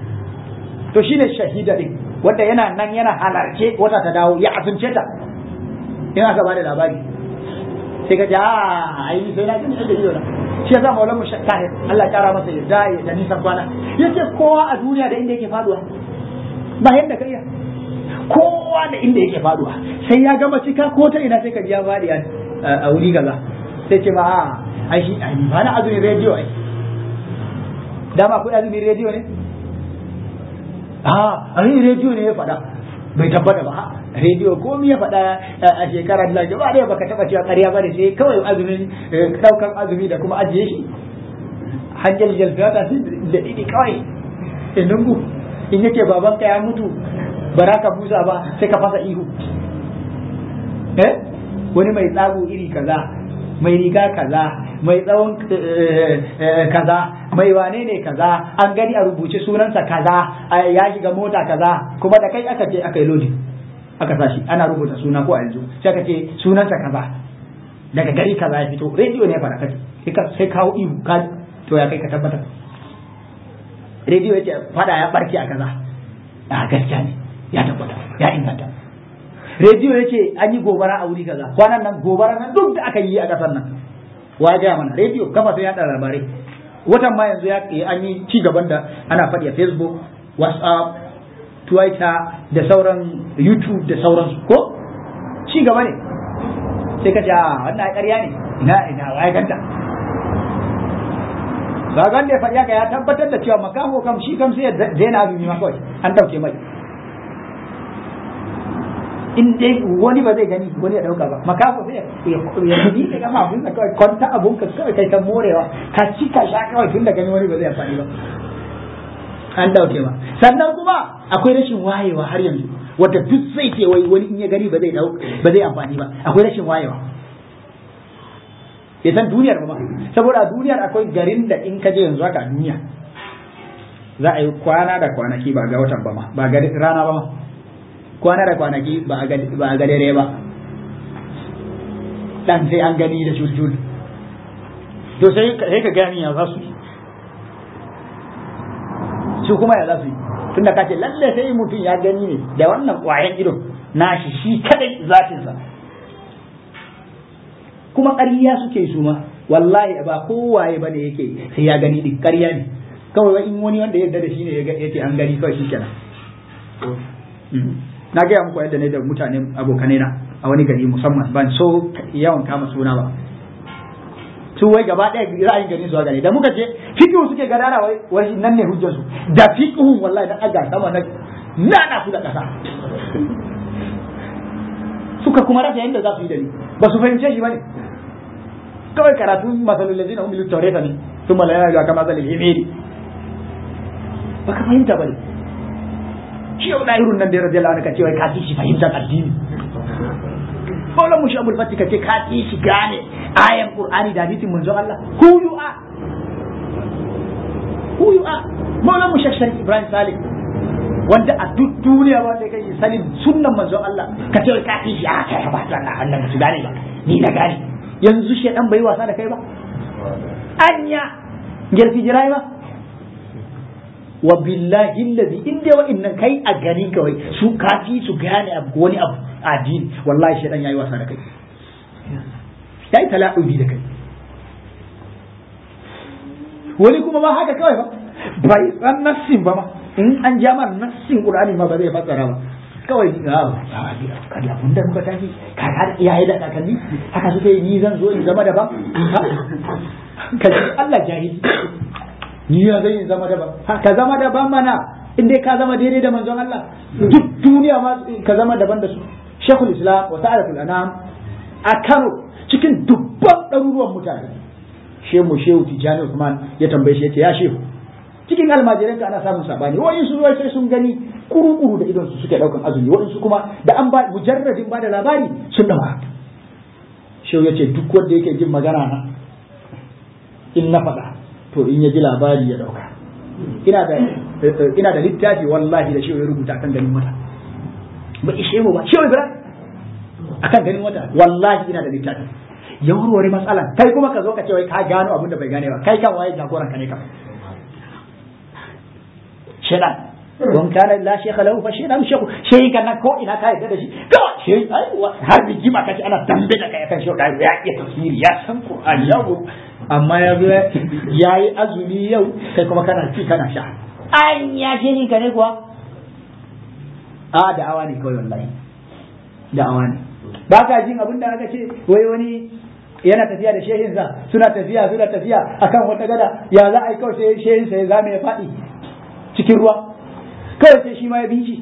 Speaker 1: to shine shahida din wanda yana nan yana halarce wata ta dawo ya asunce ta in aka bada labari sai ka ji a ai sai na gani da ido na shi yasa maulamu shakkahir Allah ya kara masa yadda ya da nisan kwana yace kowa a duniya da inda yake faduwa ba yadda ka iya kowa da inda yake faduwa sai ya gama cika ko ta ina sai ka ji ya fadi a wuri kaza sai ce ba a ai shi ai ba na azumin rediyo ai dama akwai azumin rediyo ne a ai rediyo ne ya faɗa bai tabbata ba rediyo ko ya faɗa a shekarar da ba da baka taba cewa ƙarya ba ne sai kawai azumin ɗaukan azumi da kuma ajiye shi hanyar jalfiyata da ɗiɗi kawai inungu in yake babanka ya mutu ba ka busa ba sai ka fasa ihu eh wani mai tsago iri kaza mai riga kaza mai tsawon kaza mai wane ne kaza an gani a rubuce sunansa kaza ya shiga mota kaza kuma da kai aka ce aka yi lodi aka sashi ana rubuta suna ko a yanzu sai aka ce sunansa kaza daga gari kaza ya fito rediyo ne fara kace sai kawo ihu ka to ya kai ka tabbatar rediyo ya ce fada ya barke a kaza a gaskiya ne ya tabbata ya inganta rediyo ya ce an yi gobara a wuri kaza kwanan nan gobara nan duk da aka yi a kasar nan wa ya mana rediyo kafa sun yada labarai watan ma yanzu ya an yi ci gaban da ana faɗi a facebook whatsapp twitter da sauran youtube da sauransu ko ci gaba ne sai ka ce a wannan ƙarya ne ina ina waye ganta ba ganda ya faɗi haka ya tabbatar da cewa makaho kam shi kam sai ya daina azumi ma kawai an ɗauke mai in dai wani ba zai gani wani ya dauka ba makafa sai ya yi da gama abun da kawai kwanta abun ka kawai kai ta morewa ka ci ka sha kawai tun da gani wani ba zai amfani ba an dauke ba sannan kuma akwai rashin wayewa har yanzu wanda duk zai ce wai wani in ya gani ba zai dau ba zai amfani ba akwai rashin wayewa ya san duniyar ba saboda a duniyar akwai garin da in ka je yanzu haka a duniya za a yi kwana da kwanaki ba ga watan ba ma ba ga rana ba ma kwana da kwanaki ba a ga dare ba dan sai an gani da juljul to sai ka gani ya za su yi su kuma ya za su yi tunda ka ce lalle sai mutum ya gani ne da wannan kwayan ido nashi shi kadai zatinsa kuma ƙarya suke su ma wallahi ba kowaye ba ne yake sai ya gani din ƙarya ne kawai in wani wanda ya yarda da shi ne yake an gani kawai shi kenan na gaya muku yadda ne da mutane abokanai na a wani gari musamman ban so yawan kama suna ba su wai gaba ɗaya ra'ayin gari zuwa gari da muka ce fiqhu suke gadara wai wai nan ne hujjar su da fiqhu wallahi dan aga sama na nana su da kasa suka kuma rasa yadda za su yi da ni ba su fahimce shi bane kawai karatu masalul ladina hum bil tawrata ne thumma la ya'lamu kama zal himiri baka fahimta bane shi yau dahirun nan da radiyallahu anhu kace wai ka ci shi fahimtar addini Maulan mu Shabul Fati kace ka ci shi gane ayan Qur'ani da hadisin manzon Allah who you are who you are Maulan mu Shashar Ibrahim Salih wanda a duk duniya wanda kai sanin sunnan manzon Allah ka ce ka ci shi a kai ba Allah Allah ba su gane ba ni na gane yanzu shedan bai wasa da kai ba anya girfi jirai ba wa billahi allazi in dai wa'annan kai a gani kawai su kafi su gane abu wani abu addini wallahi shedan yayi wasa da kai yayi tala'ubi da kai wani kuma ba haka kawai ba bai san nassin ba ma in an ja mar nassin qur'ani ma ba zai fassara ba kawai ni ga kada kun da muka tafi ka har iyaye da kakanni haka suke yi ni zan zo in zama daban kaji Allah jahili ni ya zai in zama daban ka zama daban mana in dai ka zama daidai da manzon Allah duk duniya ma ka zama daban da su Sheikhul Islam wa Sa'adatul Anam a Kano cikin dubban ɗaruruwan mutane Shehu Shehu Tijani Usman ya tambaye shi yace ya Shehu cikin almajiranka ana samun sabani wa'in su ruwa sai sun gani kuru-kuru da idon su suke daukan azumi wa'in su kuma da an ba mujarradin ba da labari sun dawa Shehu yace duk wanda yake jin magana na in na faɗa to in ya ji labari ya dauka ina da ina da littafi wallahi da shehu ya rubuta akan ganin wata ba ishe mu ba shehu ibrahim akan ganin wata wallahi ina da littafi ya warware matsalan kai kuma ka zo ka ce wai ka gano abin da bai gane ba kai kan waye jagoran ka ne ka shedan don kana la shekha lahu fa shedan shekhu shehi kana ko ina ka yarda da shi kawai shehi har bijima kace ana dambe da kai akan shehu da ya iya tafsiri ya san qur'ani ya amma ya zo ya yi azumi yau kai kuma kana ci kana sha an ya ce ni ka ne kuwa a da'awa ne kawai wallahi da'awa ne ba ka jin abin da aka ce wai wani yana tafiya da shehinsa suna tafiya suna tafiya akan wata gada ya za a yi kawai sai shehinsa ya zame ya faɗi cikin ruwa kawai sai shi ma ya bi shi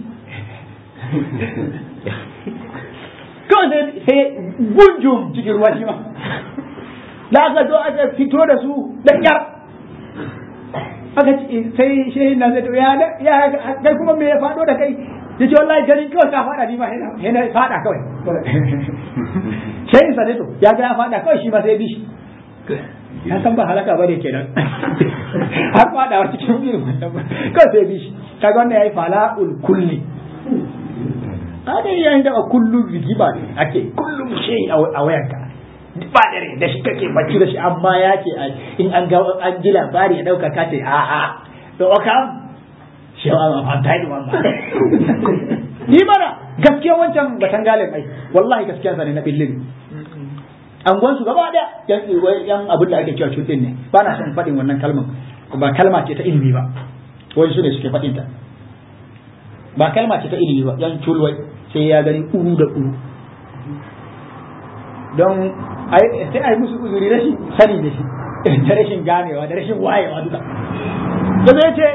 Speaker 1: kawai sai gunjum cikin ruwa shi ma da aka zo aka fito da su da kyar aka sai shehin na zai ya ya kai kuma me ya fado da kai ya ce wallahi ganin kawai ka fada ni ma yana fada kawai shehin sa ne to ya ga ya fada kawai shi ma sai bi shi ya san ba halaka ba ne kenan har fada wa cikin irin wannan ba kawai sai bi shi kaga wannan yayi fala'ul kulli kada yayin da kullum rigima ne ake kullum shehi a wayanka ba dare da shi kake bacci da shi amma ya ce in an ga an ji labari ya dauka ka ce a a to oka shi ba ma fanta ni mamma ni mana gaskiya wancan batan galin ai wallahi gaskiya sa ne na billin an gwansu gaba da yan yan abin da ake cewa cutin ne ba na son faɗin wannan kalman ba kalma ce ta ilimi ba wani su ne suke faɗin ta ba kalma ce ta ilimi ba yan culwai sai ya gani uru da uru don sai a yi musu uzuri rashin sani da shi da rashin ganewa da rashin wayewa duka da zai ce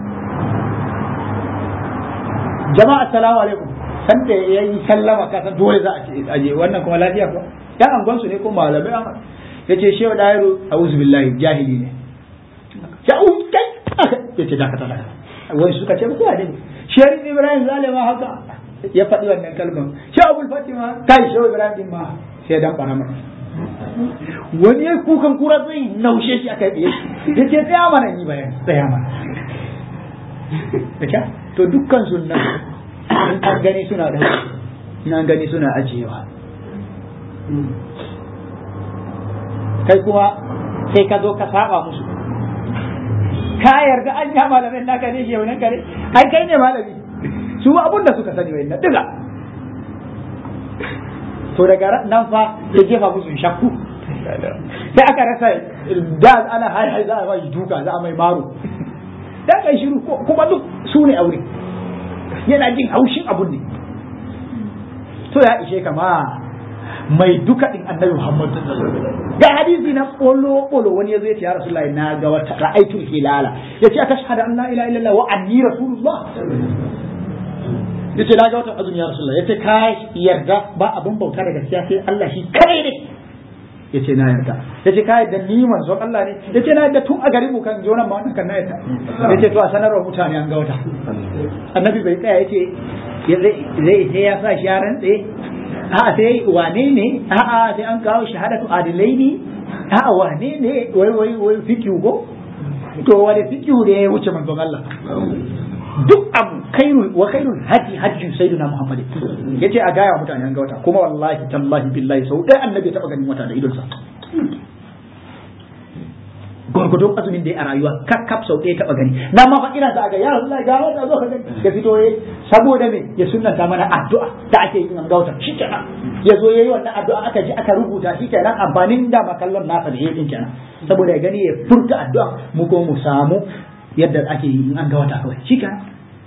Speaker 1: jama'a assalamu alaikum san da ya yi sallama ka san dole za a ce aje wannan kuma lafiya ko yan angon su ne ko malamai an ya ce shehu dairu a'udhu billahi jahili ne ya u kai ya ce dakata dakata wai suka ce ba ne shehu ibrahim zalima haka ya faɗi wannan kalmar shehu abul fatima kai shehu ibrahim ma sai dan bara masa wani ya kukan kura zai naushe shi aka yi ya ce tsaya mana ni bayan tsaya mana da to dukkan sunna in an gani suna da in an gani suna ajiyewa kai kuma sai ka zo ka saba musu ka yarda an ya malamin naka ne shi wani kare ai kai ne malami su abun da suka sani wai na diga to daga nan fa ya jefa musu shakku sai aka rasa da ana hai hai za a mai duka za a mai maro da kai shiru kuma duk su ne aure yana jin haushin abun ne to ya ishe ka ma mai duka din annabi Muhammad ga hadisi na bolo bolo wani yazo ya ce ya rasulullahi na ga wata ra'aitul hilala yace aka shahada an la ilaha illallah wa anni rasulullah yace na ga wata azumi ya rasulullahi yace ka yarda ba abun bauta da gaskiya sai Allah shi kai ne yace na yarda yace ka yarda ni manzon Allah ne yace na yarda tun a garin mu kan jonan ma wannan kan na yarda yace to a sanarwa mutane an ga wata annabi bai tsaya yace zai sai ya sa shi ya rantse a'a sai wane ne a'a sai an kawo shahadatu adilai ne a'a wane ne wai wai wai fikiu go to wani fikiu ne ya wuce manzon Allah duk abu khairul wa khairul haji hajji sayyidina Muhammad yace a gaya mutane an ga wata kuma wallahi tallahi billahi sau dai annabi ya taba ganin wata da idonsa gwargwadon azumin da ya a rayuwa kakkaf sau ɗaya taɓa gani na ma fa ina za ga ya Allah ga wata zo ka gani ya fito yayi saboda me ya sunnanta mana addu'a da ake yin an gauta shikenan ya zo yayi wannan addu'a aka ji aka rubuta shikenan amfanin da makallon nasa da yayin kenan saboda ya gani ya furta addu'a mu ko mu samu yadda ake yi an ga wata kawai shikenan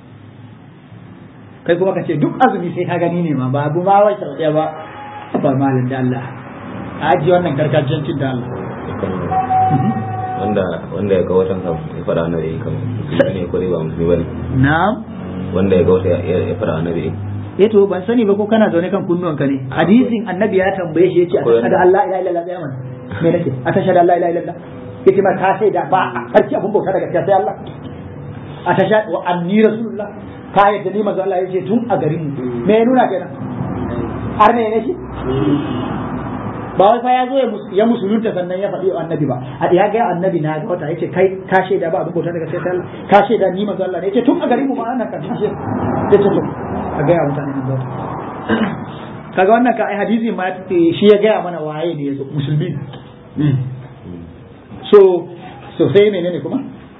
Speaker 1: kai kuma ka ce duk azumi sai ka gani ne ma babu ma wai sau ɗaya ba ba malin da Allah a ajiye wannan gargajiyancin da Allah
Speaker 2: wanda wanda ya ga watan sa ya fara annabi kamar musulmi ne ko dai ba musulmi bane
Speaker 1: na'am
Speaker 2: wanda ya ga wata ya fara annabi
Speaker 1: eh to ban sani ba ko kana zaune kan kunnuwanka ne hadisin annabi ya tambaye shi yace ashhadu an la ilaha illallah ya man me nake ashhadu an la ilaha illallah yace ma ka sai da ba sarki abun bauta daga gaskiya sai Allah ashhadu wa anni rasulullah ka yadda ni manzo Allah yace tun a garin mu me ya nuna kenan har ne ne shi ba wai fa ya zo ya musulunta sannan ya faɗi annabi ba a ya ga annabi na ga wata yace kai ka shaida ba abin bauta daga sai Allah ka shaida ni manzo Allah ne yace tun a garin mu ma ana kan shi yace to a ga mutane nan bauta kaga wannan ka ai hadisi ma shi ya gaya mana waye ne yazo musulmi so so sai menene kuma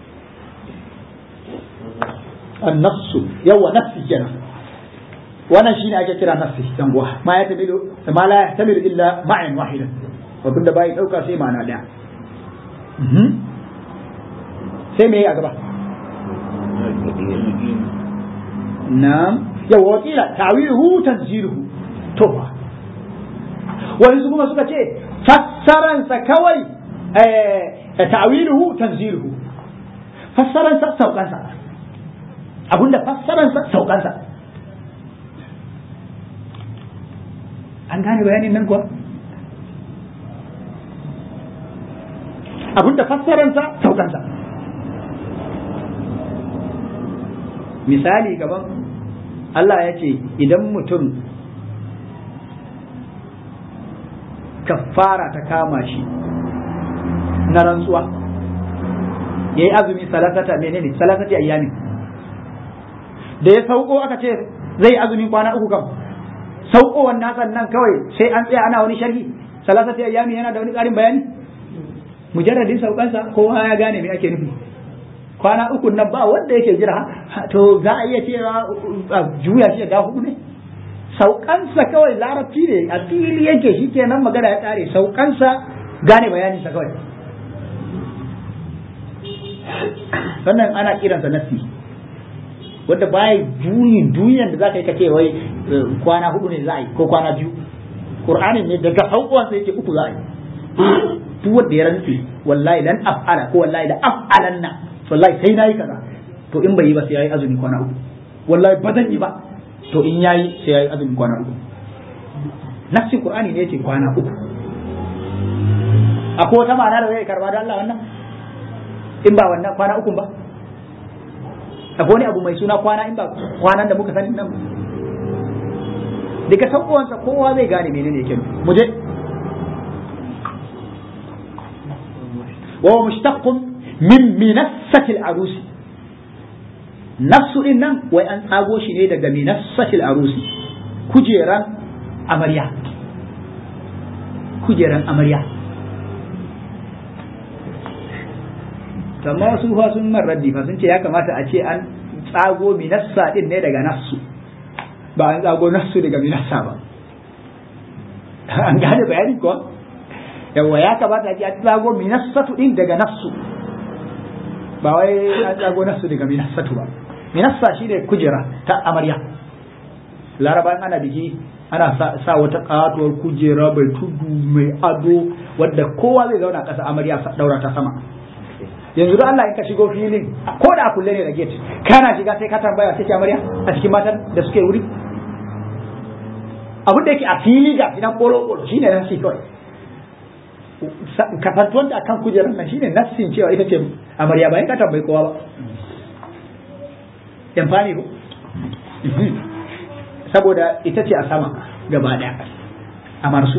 Speaker 1: an-nafsu yawa nafsi kenan wannan shine ake kira nafsi dan uwa ma ya tamilu ma la yahtamilu illa ma'an wahidan abin da bai dauka sai ma'ana daya sai me a gaba na'am yawa wakila ta'wiluhu tanziluhu to fa wani su kuma suka ce fassaransa kawai ta'wiluhu tanziluhu fassaransa saukansa abinda fassaransa saukansa an gane bayanin nan kuwa abinda fassaransa saukansa misali gaban Allah ya ce idan mutum kafara ta kama shi na rantsuwa ya yi azumi salasata menene salasati ayyamin da ya sauko aka ce zai azumi kwana uku kam saukowar nasan nan kawai sai an tsaya ana wani sharhi salasati ayyami yana da wani ƙarin bayani mujarradin saukansa kowa ya gane me ake nufi kwana uku nan ba wanda yake jira to za a iya cewa juya shi da hudu ne saukansa kawai larabci ne a fili yake shi kenan magana ya kare saukansa gane bayaninsa kawai sannan ana kiransa nasi wanda baya juyin duniyan da za ka yi kace wai kwana hudu ne za a yi ko kwana biyu qur'ani ne daga hauƙuwansa yake uku za a yi duk wanda ya rantsi wallahi lan af'ala ko wallahi la af'alanna wallahi sai nayi kaza to in bai yi ba sai yayi azumi kwana uku wallahi ba zan yi ba to in yayi sai yayi azumi kwana uku nafsin qur'ani ne yake kwana uku akwai wata ma'ana da zai karba da Allah wannan in ba wannan kwana uku ba akwai wani abu mai suna kwana in ba kwanan da muka sani nan daga saukowansa kowa zai gane menene yake mu je wa mushtaqqun min minassati al-arusi nafsu din nan wai an tsago shi ne daga minassati al-arusi kujeran amarya kujeran amarya amma wasu fa sun man raddi fa sun ce ya kamata a ce an tsago minassa din ne daga nafsu ba an tsago nafsu daga minassa ba an gane bayani ko yawa ya kamata a ce an tsago minassatu din daga nafsu ba wai an tsago nafsu daga minassatu ba minassa shi ne kujera ta amarya laraba ana biki ana sa wata katuwar kujera mai tudu mai ado wadda kowa zai zauna ƙasa amarya daura ta sama yanzu da Allah in ka shigo filin ko da kulle ne da gate kana shiga sai ka tambaya sai amarya a cikin matan da suke wuri abin da yake a fili ga gidan kolo kolo shine nan shi kawai kafantuwanta a kan kujerar nan shine nassin cewa ita ce amarya bayan ka tambayi kowa ba yan fani ko saboda ita ce a sama gaba daya a marsu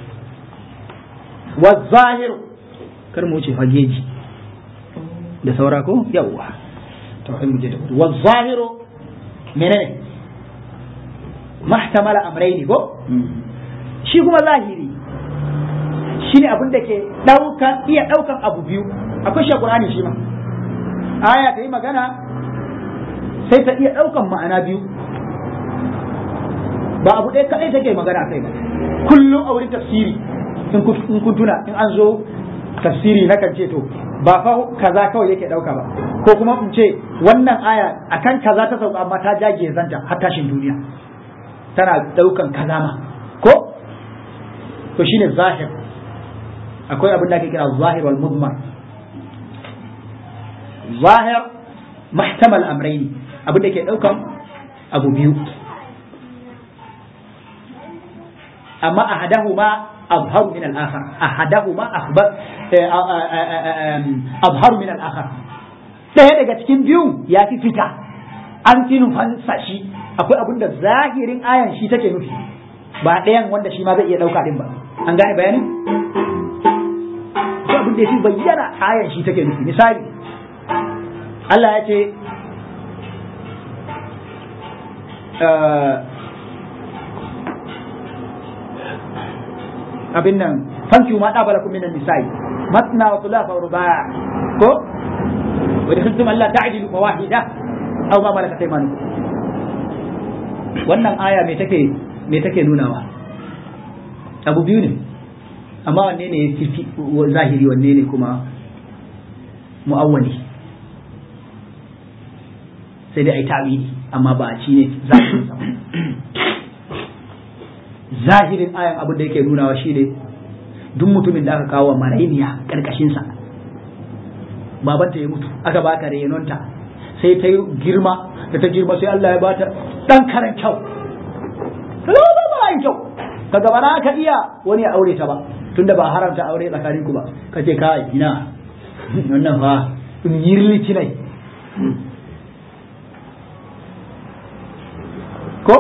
Speaker 1: wa zahiru kar mu wuce fageji da saura ko yawwa to kai mu je da wa zahiru menene mahtamala amrayni ko shi kuma zahiri shine abin da ke daukan iya daukan abu biyu akwai shi Qur'ani shi ma aya ta yi magana sai ta iya daukan ma'ana biyu ba abu ɗaya kaɗai take magana kai ba kullum a wurin tafsiri in kun tuna in an zo tafsiri na kan ce to ba fa kaza kawai yake ɗauka ba ko kuma in ce wannan aya akan kaza ta sauka amma ta jage zanta har tashin duniya tana ɗaukan kaza ma ko to shine zahir akwai abin da ake kira zahir wal mudmar zahir mahtamal amrayni abin da ke ɗaukan abu biyu amma ahadahuma azharu min al-akhar ahadahuma akhbar azharu min al-akhar daya daga cikin biyu ya fi fita an fi nufansa shi akwai abin da zahirin ayan shi take nufi ba ɗayan wanda shi ma zai iya ɗauka din ba an gane bayanin akwai abin da ya fi bayyana ayan shi take nufi misali Allah ya ce abin nan fanki ma dabala kum minan nisa'i matna wa thulatha wa ruba' ko wa dakhiltum alla ta'dilu fa wahida aw ma malakat aymanukum wannan aya me take me take nunawa abu biyu ne amma wanne ne fi zahiri wanne ne kuma mu'awwali sai dai ai ta'wili amma ba a ci ne zahirin sa zahirin ayan abin da yake nunawa shi ne duk mutumin da aka kawo wa marainiya karkashinsa babanta ya mutu aka baka renonta sai ta girma da ta girma sai Allah ya bata dan karan kyau ba ba kyau kaga ba za ka iya wani ya aure ta ba tunda ba haramta aure tsakaninku ba kace kai ina wannan fa in yirli cinai ko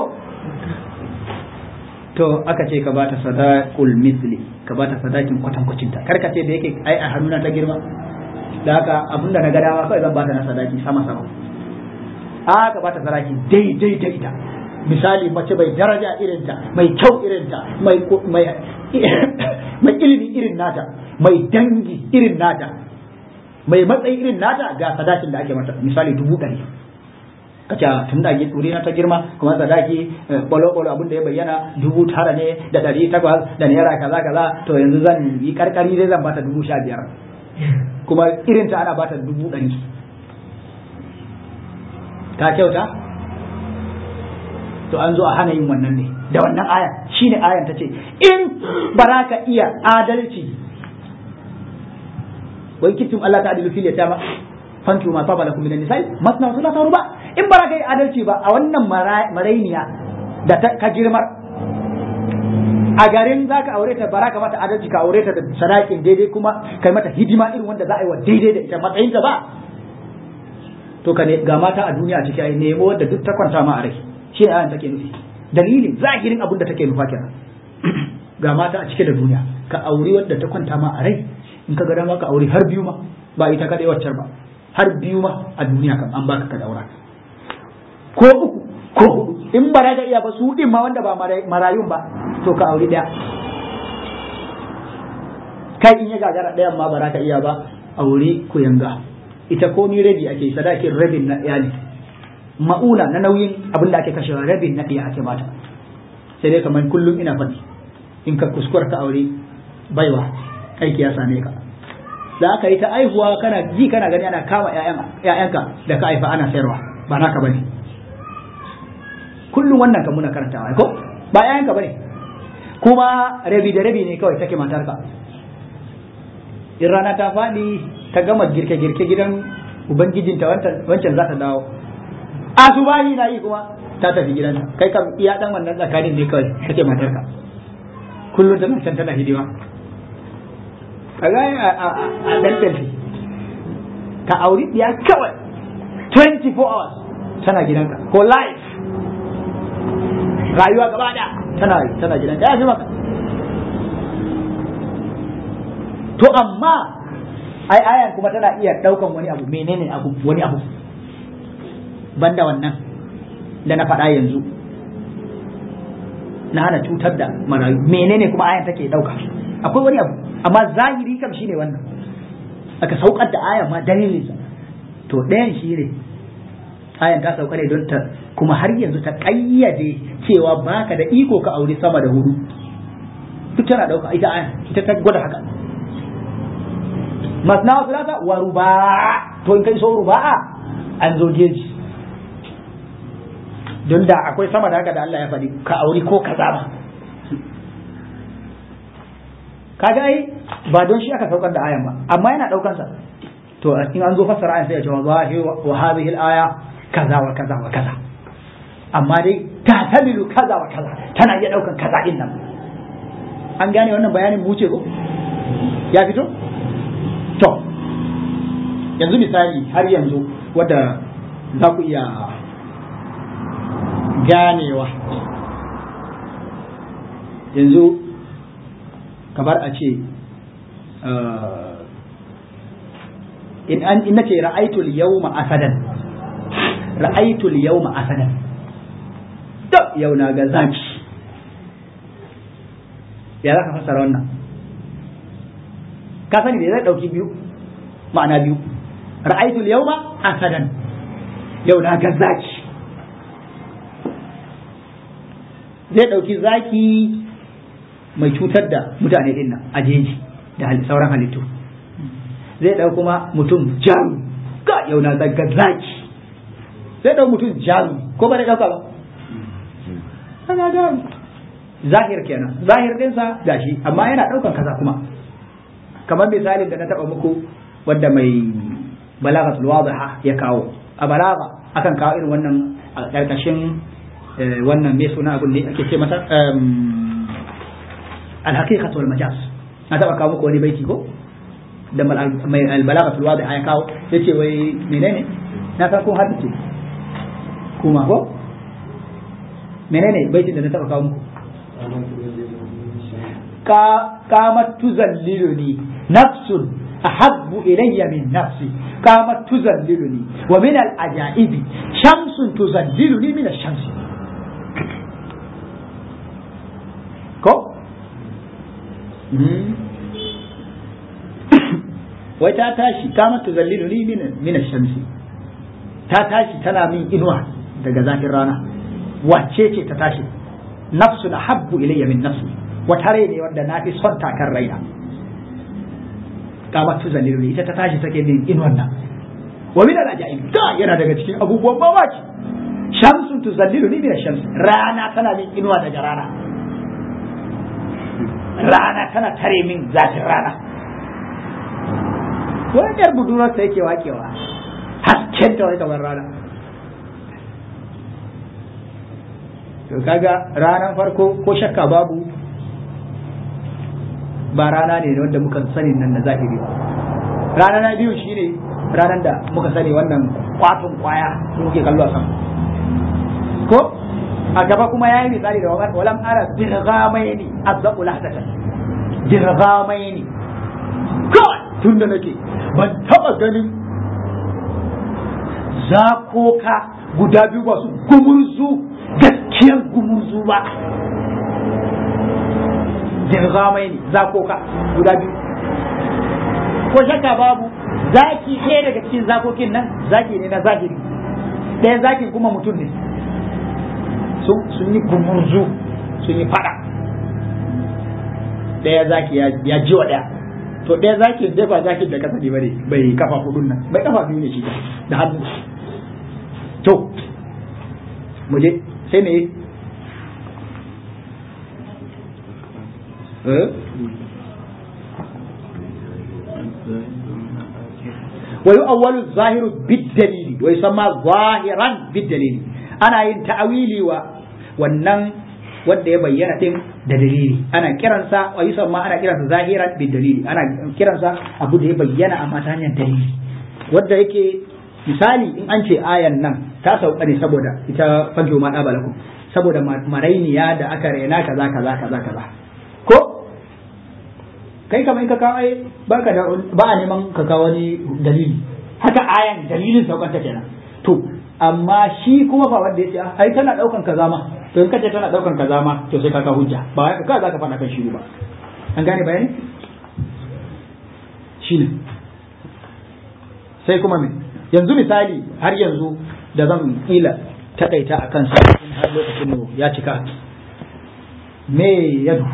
Speaker 1: to aka ce ka bata sadaqul misli ka bata sadakin kwatankwacin ta karka ce da yake ai a hannuna ta girma da haka abinda na ga dama kawai zan bata na sadaki sama sama a ka bata sadaki daidai da ita misali mace mai daraja irin ta mai kyau irin ta mai mai mai ilimi irin nata mai dangi irin nata mai matsayi irin nata ga sadakin da ake mata misali dubu ɗari ka ce tun da wuri na ta girma kuma sadaki bolo bolo abin da ya bayyana dubu tara ne da ɗari takwas da naira kaza kaza to yanzu zan yi karkari dai zan bata dubu sha biyar kuma irin ta ana bata dubu ɗari ta kyauta to an zo a hana yin wannan ne da wannan aya shine ayan ta ce in ba za ka iya adalci wai kitum Allah ta adilu fil yatama fanki ma saba lakum minan nisa'i masna wa thulatha ruba in ba ka yi adalci ba a wannan marainiya da ka girmar a garin za ka aure ta bara ka mata adalci ka aure ta da sadakin daidai kuma kai mata hidima irin wanda za a yi wa daidai da ita matsayinta ba to ka ne ga mata a duniya a ciki ai nemo wadda duk ta kwanta ma a rai shi ne ayan take nufi dalilin zahirin abin da take nufa kenan ga mata a cike da duniya ka auri wadda ta kwanta ma a rai in ka ga dama ka auri har biyu ma ba ita kadai waccar ba har biyu ma a duniya kan an baka ka daura ko uku ko hudu in ba ka iya ba su din ma wanda ba marayun ba to ka auri daya kai in ya gagara dayan ma ba ka iya ba auri ku yanga ita komi rabi ake sadakin rabin na iyali ma'una na nauyin abin da ake kashewa rabin na iya ake mata sai dai kamar kullum ina faɗi in ka kuskura ka aure baiwa aiki ya same ka za ka yi ta aihuwa kana ji kana gani ana kama ƴaƴanka da ka haifa ana sayarwa ba naka bane kullum wannan kan muna karantawa ko ba ƴaƴanka bane kuma rabi da rabi ne kawai take matarka in rana ta faɗi ta gama girke-girke gidan ubangijinta wancan za ta dawo asubahi na yi kuma ta tafi gidanta kai kam iya dan wannan tsakanin ne kawai kake matarka kullum tana can tana hidima kaga a dan pelfi ka auri diya kawai 24 hours tana gidanka ko life rayuwa gaba da tana tana gidanka ya fi maka to amma ai ayan kuma tana iya daukan wani abu menene abu wani abu banda wannan da na faɗa yanzu na hana cutar da marayu menene kuma ayan take dauka akwai wani abu amma zahiri kam shine wannan aka saukar da ayan ma dalilinsa to ɗayan shi ne ayan ta sauka ne don ta kuma har yanzu ta ƙayyade cewa baka da iko ka aure sama da hudu duk tana dauka ita ayan ita ta gwada haka masna wa filata wa ruba to in kai so ruba'a an zo geji don da akwai sama da haka da Allah ya faɗi ka auri ko kaza ba kaga ai ba don shi aka saukar da ayan ba amma yana daukan sa to in an zo fassara ayan sai ya ce wallahi wa hadhihi al-aya kaza wa kaza wa kaza amma dai ta tabilu kaza wa kaza tana iya daukan kaza din nan an gane wannan bayanin mu ce ko ya fito to yanzu misali har yanzu wadda za ku iya ganewa yanzu kamar a ce in an in nace ra'aytul yawma asadan ra'aytul yawma asadan to yau na ga zaki ya za ka fassara wannan ka sani da zai dauki biyu ma'ana biyu ra'aytul yawma asadan yau na ga zaki zai dauki zaki mai cutar da mutane din nan a jeji da sauran halittu zai dau kuma mutum jaru ga yau na ga zaki zai dau mutum jaru ko ba da dauka ba kana da zahir kenan zahir dinsa gashi amma yana daukan kaza kuma kamar misalin da na taba muku wanda mai balaghatul wadiha ya kawo a balagha akan kawo irin wannan a karkashin wannan me suna abun ne ake ce masa alhaqiqatu wal majaz na taba kawo muku wani baiti ko da mai albalaghatul wadiha ya kawo yace wai menene na san ko haddace kuma ko menene baitin da na taba kawo muku قامت تذللني نفس أحب إلي من نفسي قامت تذللني ومن العجائب شمس تذللني من الشمس كو wai ta tashi kama tuzallilu ni min shamsi ta tashi tana min inuwa daga zafin rana wacce ce ta tashi nafsu na habbu ilayya min nafsi wata rai ne wanda na fi son takar raina kama tuzallilu ni ita ta tashi take min inuwan nan wa min al-ajaib da yana daga cikin abubuwan mamaki shamsun tuzallilu ni min shamsi rana tana min inuwa daga rana rana tana tare min zafin rana wajen budurarsa yake wakewa hasken ta wai kamar rana to kaga ranar farko ko shakka babu ba rana ne wanda muka sani nan na zahiri rana na biyu shine ranar da muka sani wannan kwaton kwaya sun ke kallo a sama ko a gaba kuma ya yi misali da walam ara dirgamaini azzaqu lahdatan dirgamaini kawai tun da nake ban taba ganin zakoka guda biyu ba su gumurzu gaskiyar gumurzu ba dirgamai ne zakoka guda biyu ko shakka babu zaki ɗaya daga cikin zakokin nan zaki ne na zahiri ɗaya zakin kuma mutum ne sun yi gumurzu sun yi fada ɗaya zaki ya ji wa ɗaya to ɗaya zakin dai ba zakin da kasa ne bane bai kafa hudun nan bai kafa biyu ne shi da hannu to mu je sai me ويؤول الظاهر بالدليل ويسمى ظاهرا بالدليل ana yin ta'awili wa wannan wanda ya bayyana din da dalili ana kiransa wa yusamma ana kiransa zahiran bid dalili ana kiransa abu da ya bayyana amma ta hanyar dalili wanda yake misali in an ce ayan nan ta sauka ne saboda ita fajjo ma dabalakum saboda marainiya da aka rena kaza kaza kaza kaza ko kai kamar in ka kawo ai baka da ba a neman ka kawo wani dalili haka ayan dalilin saukan ta kenan to amma shi kuma fa wanda yace ai tana daukan kaza ma to in kace tana daukan kaza ma to sai ka ka hujja ba wai ka za ka faɗa kan shi ba an gane bayani shine sai kuma me yanzu misali har yanzu da zan kila takaita a kansa in har lokacin mu ya cika me yadu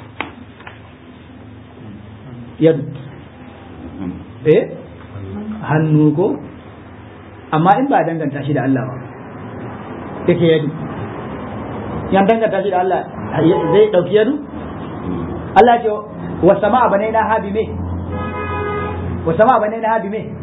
Speaker 1: yadu eh hannu ko amma in ba danganta shi da Allah ba yake yadu yan danganta shi da Allah zai dauki yadu Allah ce wa sama'a banaina ha bi me wa sama'a banaina ha bi me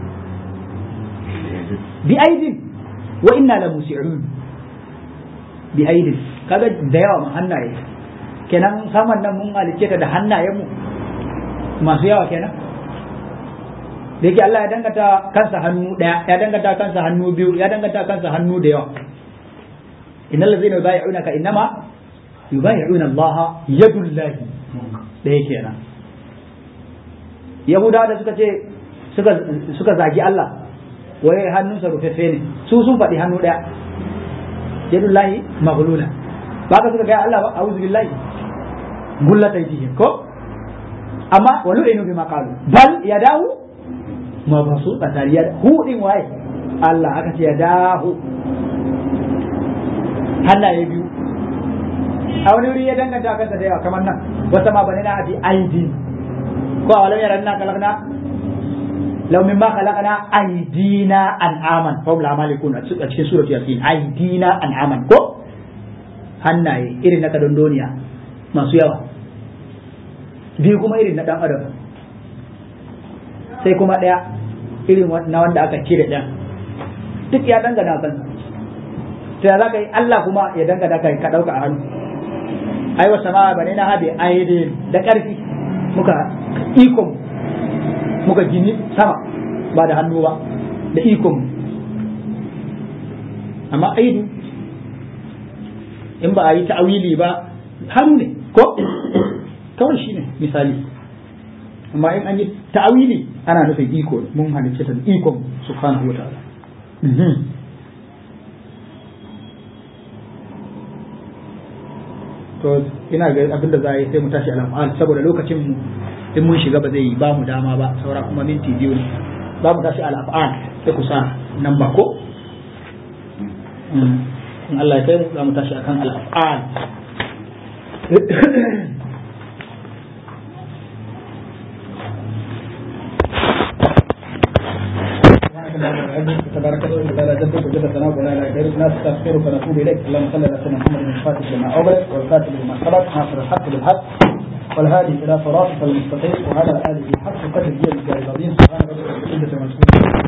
Speaker 1: bi aidin wa inna la musi'un bi aidin kaga da yawa mun hannaye kenan saman nan mun halice ta da hannayen mu masu yawa kenan da yake Allah ya dangata kansa hannu daya ya dangata kansa hannu biyu ya dangata kansa hannu da yawa innal ladzina yubayyi'unaka innama yubayyi'una Allah yadullahi da yake nan Yahudawa da suka ce suka suka zagi Allah wai hannunsa rufeffe ne su sun faɗi hannu daya yadullahi maghlula ba ka suka ga Allah ba a'udhu billahi gullata yake ko amma walu inu bima qalu bal yadahu ma ba su tsakariyar hu din waye Allah aka ce ya dahu hannaye biyu a wani wuri ya danganta kansa da yawa kamar nan wata ma bane na abi aidi ko a walau yaran na kalakna law mimma khalaqna aidina an'aman fa hum la malikun a cikin surati yasin aidina an'aman ko hannaye irin na kadondoniya masu yawa biyu kuma irin na dan adam sai kuma ɗaya irin na wanda aka cire ɗan duk ya dangana kan sai za ka yi Allah kuma ya dangana ka ka ɗauka a hannu ai wasa ma bane na habe aidin da ƙarfi muka ikon muka gini sama ba da hannu ba da ikon amma aidu in ba a yi ta'awili ba hannu ne ko kawai shi ne misali amma in an yi ta'awili ana nufin iko mun halicce ta ikon subhanahu wa ta'ala to ina ga abin da za a yi sai mu tashi al'afal saboda lokacin mu in mun shiga ba zai yi ba mu dama ba saura kuma minti biyu ne za mu tashi al'afal sai ku sa nan ba ko in Allah ya kai mu za mu tashi akan al'afal تبارك الله وتعالى جدك وجد ثناؤك ولا اله غيرك نستغفرك ونتوب اليك اللهم صل على سيدنا محمد الفاتح لما اغلق والكاتب لما سبق ناصر الحق بالحق والهادي الى صراطك المستقيم وعلى اله حق قدر الجلال العظيم سبحان ربك رب العزه عما يصفون